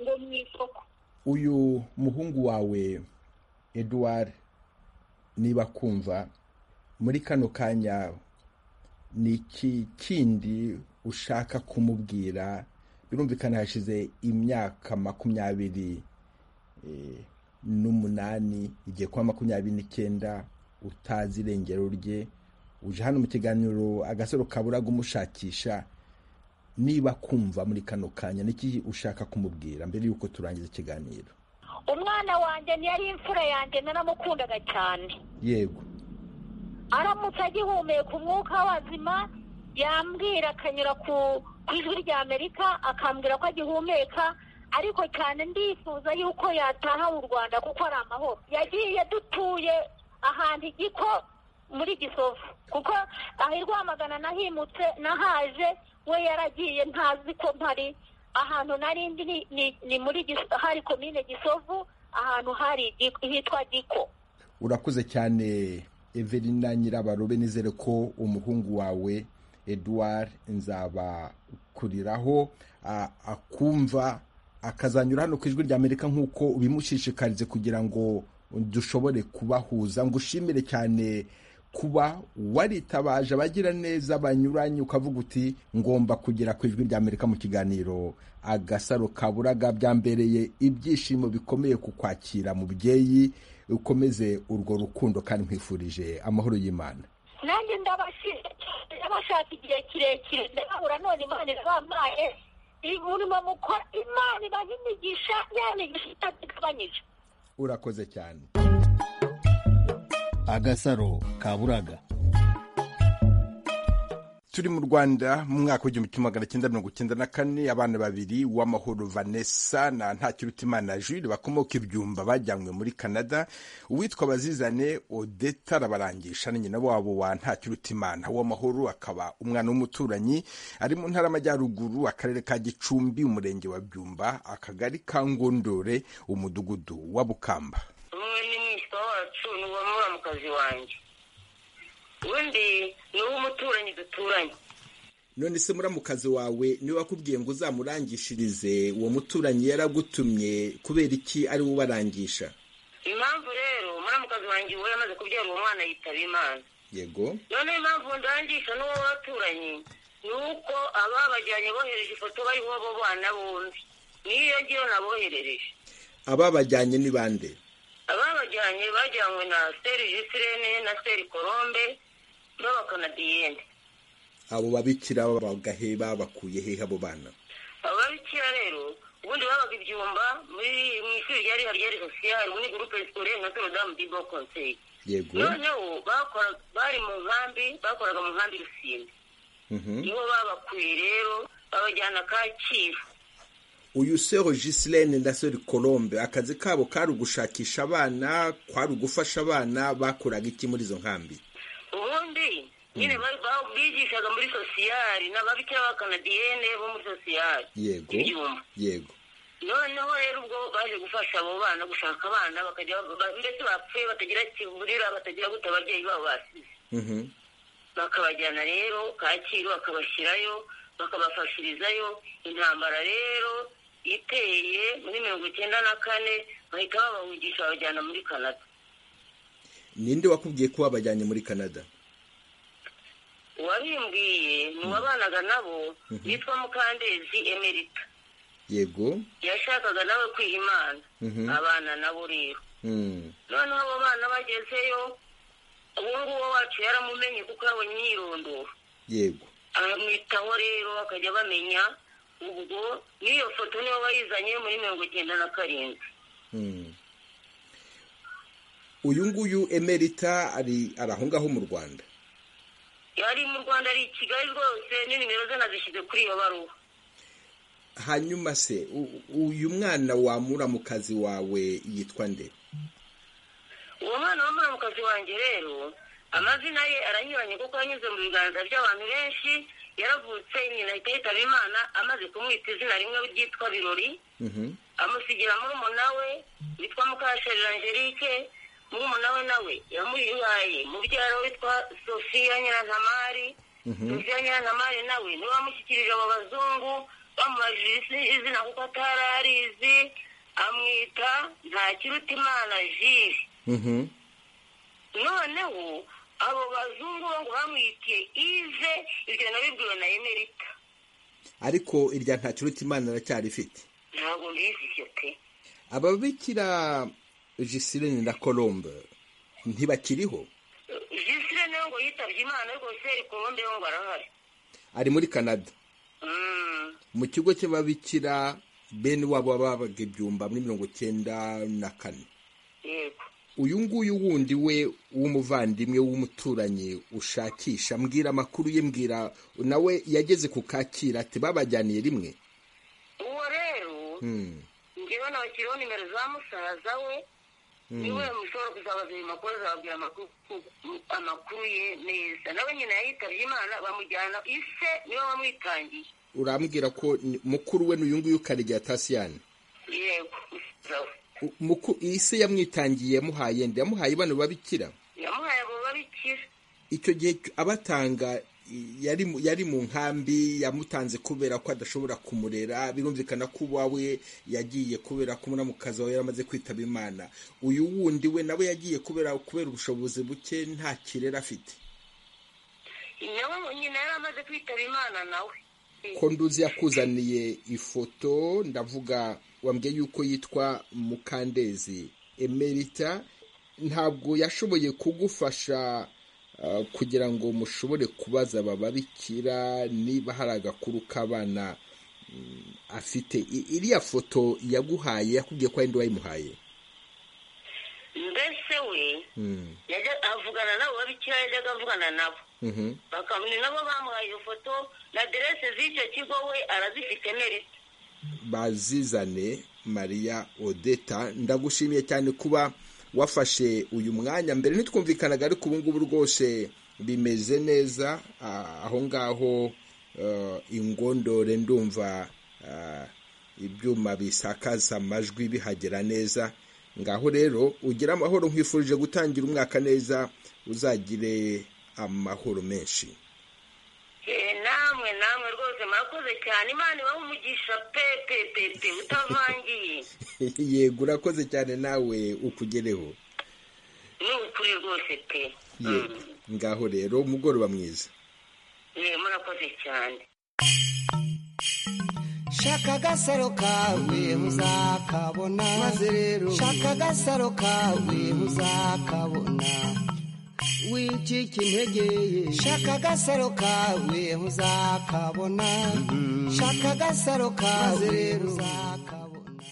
ngo mu isoko uyu muhungu wawe eduard niba kumva muri kano kanya ni iki kindi ushaka kumubwira birumvikana hashize imyaka makumyabiri n'umunani igiye kuba makumyabiri n'icyenda utazi irengero rye uje hano mu kiganiro agasaro kaburaga umushakisha niba kumva muri kano kanya niki ushaka kumubwira mbere y'uko turangiza ikiganiro umwana wanjye yari imfura yanjye naramukundaga cyane yego aramutse agihumeka umwuka w'abazima yambwira akanyura ku ijwi rya amerika akambwira ko agihumeka ariko cyane ndifuza yuko yataha mu rwanda kuko ari amahoro yagiye dutuye ahantu igiko muri gisovu kuko aho rwamagana nahimutse nahaje we yaragiye ntazi ko mpari ahantu narindi ni muri hari komine gisovu ahantu hari hitwa giko urakuze cyane everina nyirabarobe nizere ko umuhungu wawe eduard nzabakuriraho akumva akazanyura hano ku ijwi rya amerika nk'uko ubimushishikarize kugira ngo dushobore kubahuza ngo ushimire cyane kuba waritabaje abagira neza banyuranye ukavuga uti ngomba kugera ku ijwi rya amerika mu kiganiro agasaro kaburaga byambereye ibyishimo bikomeye ku kwakira mubyeyi ukomeze urwo rukundo kandi nkwifurije amahoro y'imana nanjye ndabashaka igihe kirekire ndababura none imana irabampaye umurimo mukora imana ibaha imigisha ya migisha itagabanyije urakoze cyane agasaro kaburaga turi mu rwanda mu mwaka w'igihumbi kimwe magana cyenda mirongo icyenda na kane abana babiri uwamahoro vanessa na ntakirutimana jules bakomoka ibyumba bajyanywe muri canada uwitwa bazizane odeta arabarangisha na nyina wabo wa ntakirutimana uwamahoro akaba umwana w'umuturanyi ari mu ntara y'amajyaruguru akarere ka gicumbi umurenge wa byumba akagari ka ngondore umudugudu wa bukamba umwe ni mwitwa wacu ni uwamuramukazi wanjye undi ni uw'umuturanyi duturanye none se muramukazi wawe niwe wakubwiye ngo uzamurangishirize uwo muturanyi yaragutumye kubera iki ari we ubarangisha impamvu rero muramukazi wanjye uwo yamaze kubyara uwo mwana yitaba imana yego none impamvu ndangisha n'uwo waturanyi ni uko ababajyanye bohereje ifoto bariho bo bana bombi niyo ngiyo naboherereje ababajyanye ni bande ababajyanye bajyanywe na seri jisirene na seri korombe n'abakanadiyene abo babikira bagaheba bakuye hehe abo bana abo babikira rero ubundi babaga ibyumba muri mu ishuri ryari hari ryari sosiyali muri gurupe sikoreye nka sorodamu dibo konseye yego noneho bari mu nkambi bakoraga mu nkambi rusine nibo babakuye rero babajyana kacyiru uyu sero Giseline na seri Colombe akazi kabo kari ugushakisha abana kwari ugufasha abana bakoraga iki muri izo nkambi ubundi nyine bigishaga muri sosiyali n'ababikira b'abakanadiyene bo muri sosiyali yego yego noneho rero ubwo baje gufasha abo bana gushaka abana bakajya mbese bapfuye batagira kivurira batagira gute ababyeyi babo basize bakabajyana rero kacyiru bakabashyirayo bakabafashirizayo intambara rero iteye muri mirongo icyenda na kane bahita babahugisha babajyana muri canada ninde wakubwiye ko wabajyanye muri canada uwabimbwiye ni uwabanaga nabo yitwa mukandezi emerita yego yashakaga nawe kwiha imana abana nabo rero noneho abo bana bagezeyo uwo nguwo wacu yaramumenye kuko yabonye imyirondoro yego aramwitaho rero bakajya bamenya ubwo n'iyo foto niyo bayizanye muri mirongo icyenda na karindwi uyu nguyu emerita ari aho ngaho mu rwanda yari mu rwanda ari i kigali rwose n'inimero ze nazishyize kuri iyo baruwa hanyuma se uyu mwana wamura mu kazi wawe yitwa nde uwo mwana wamura mu kazi wanjye rero amazina ye aranyuranye kuko yanyuze mu biganza by'abantu benshi yaravutse nyina ahita yitaba imana amaze kumwita izina rimwe ryitwa birori amusigira murumuna we witwa mukasheri angelique murumuna we nawe yamuyihaye mubyara witwa sofiya nyirantamari sofiya nyirantamari nawe niwe wamushyikirije abo bazungu bamubajije izina kuko atari arizi amwita ntakirutimana jiri noneho abo bazungu bo ngo bamwitiye ive ibyo nabibwiwe na emerika ariko irya nta kiruta imana aracyari ifite ntabwo mbizi ibyo pe ababikira jisirene na colombe ntibakiriho jisirene ngo yitabye imana ariko seri colombe yo ngo arahari ari muri canada mu kigo cy'ababikira bene wabo babaga ibyumba muri mirongo icyenda na kane yego uyu nguyu wundi we w'umuvandimwe w'umuturanyi ushakisha mbwira amakuru ye mbwira nawe yageze ku kakira ati babajyaniye rimwe uwo rero ngewe nabakiriho nimero za musaza we niwe mushobora kuzabaza ayo makuru azababwira amakuru ye neza nawe nyine yayitabye imana bamujyana ise niwe wamwitangiye urambwira ko mukuru we ni uyu nguyu karegeya tasiyani yego iyi se yamwitangiye yamuhaye nde yamuhaye bano babikira yamuhaye abo babikira icyo gihe abatanga yari mu nkambi yamutanze kubera ko adashobora kumurera birumvikana ko uwawe yagiye kubera ko umuramukazi wawe yaramaze kwitaba imana uyu wundi we nawe yagiye kubera kubera ubushobozi buke nta kirere afite nawe nyina yari amaze kwitaba imana nawe ko nduzi yakuzaniye ifoto ndavuga wambwiye yuko yitwa mukandezi emerita ntabwo yashoboye kugufasha kugira ngo mushobore kubaza bababikira niba hari agakuru k'abana afite iriya foto yaguhaye yakubwiye ko wenda wayimuhaye mbese we avugana nabo babikira yajyaga avugana nabo bakamenya nabo bamuhaye iyo foto na aderese z'icyo kigo we arazifite merita bazizane mariya odeta ndagushimiye cyane kuba wafashe uyu mwanya mbere ntitwumvikanaga ariko ubu ngubu rwose bimeze neza aho ngaho ingondore ndumva ibyuma bisakaza amajwi bihagera neza ngaho rero ugira amahoro nkwifurije gutangira umwaka neza uzagire amahoro menshi namwe namwe rwose murakoze cyane imana ibaha umugisha pepepepe utavangiye yego urakoze cyane nawe ukugereho ni ukuri rwose pe yego ngaho rero umugoroba mwiza murakoze cyane shaka agasaro kawe muzakabona maze rero shaka agasaro kawe muzakabona wicika integeye shaka agasaro kawe uzakabona shaka agasaro kawe rero uzakabona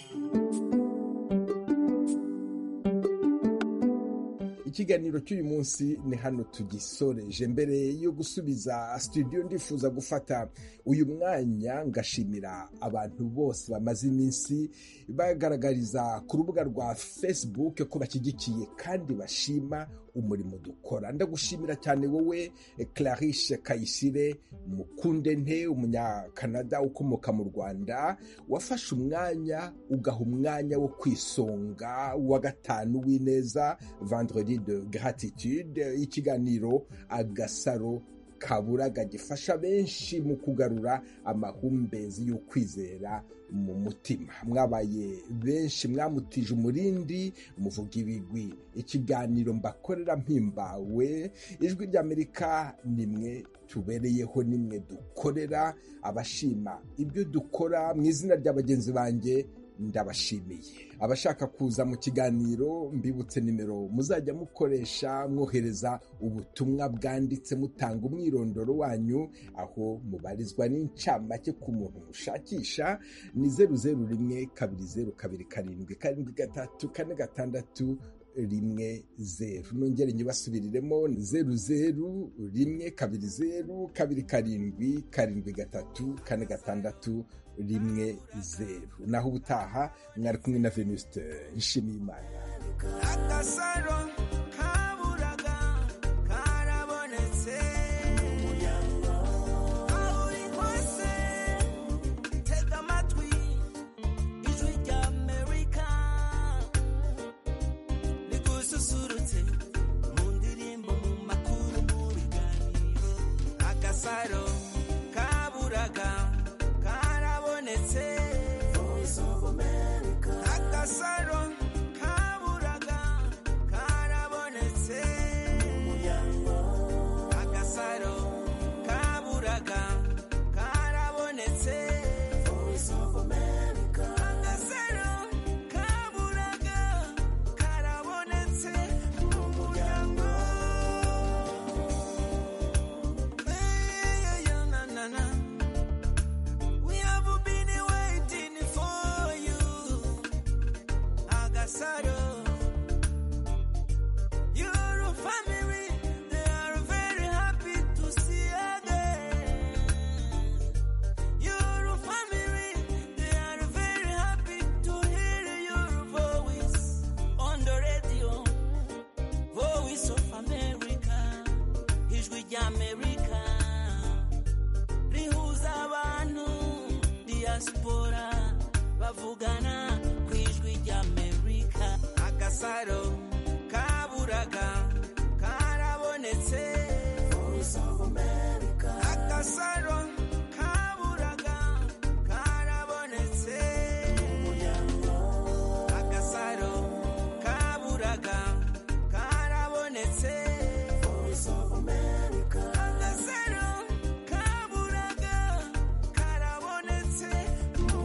ikiganiro cy'uyu munsi ni hano tugisoreje mbere yo gusubiza studio ndifuza gufata uyu mwanya ngashimira abantu bose bamaze iminsi bagaragariza ku rubuga rwa facebook ko bashyigikiye kandi bashima umurimo dukora ndagushimira cyane wowe clarice kayisire mukunde nte umunyakanada ukomoka mu rwanda wafashe umwanya ugaha umwanya wo kwisonga wa gatanu w'ineza vendredi de gratitude ikiganiro agasaro kaburaga gifasha benshi mu kugarura amahumbezi y'ukwizera mu mutima mwabaye benshi mwamutije umurindi muvuga ibigwi ikiganiro mbakorera mpimbawe ijwi ry'amerika nimwe tubereyeho nimwe dukorera abashima ibyo dukora mu izina rya bagenzi banjye ndabashimiye abashaka kuza mu kiganiro mbibutse nimero muzajya mukoresha mwohereza ubutumwa bwanditse mutanga umwirondoro wanyu aho mubarizwa n'incamake ku muntu mushakisha ni zeru zeru rimwe kabiri zeru kabiri karindwi karindwi gatatu kane gatandatu rimwe zeru nongere nyibasubiriremo ni zeru zeru rimwe kabiri zeru kabiri karindwi karindwi gatatu kane gatandatu rimwe zeru naho ubutaha mwari kumwe na venuste nshimiyimana agasaro kaburaga karabonetse aho uri hose tega amatwi ijwi rya amerika ususurutse mu ndirimbo mu makuru mu biganiro agasaro kaburaga karabonetse agasaro kaburaga karabonetse agasaro kaburaga karabonetse diaspora bavugana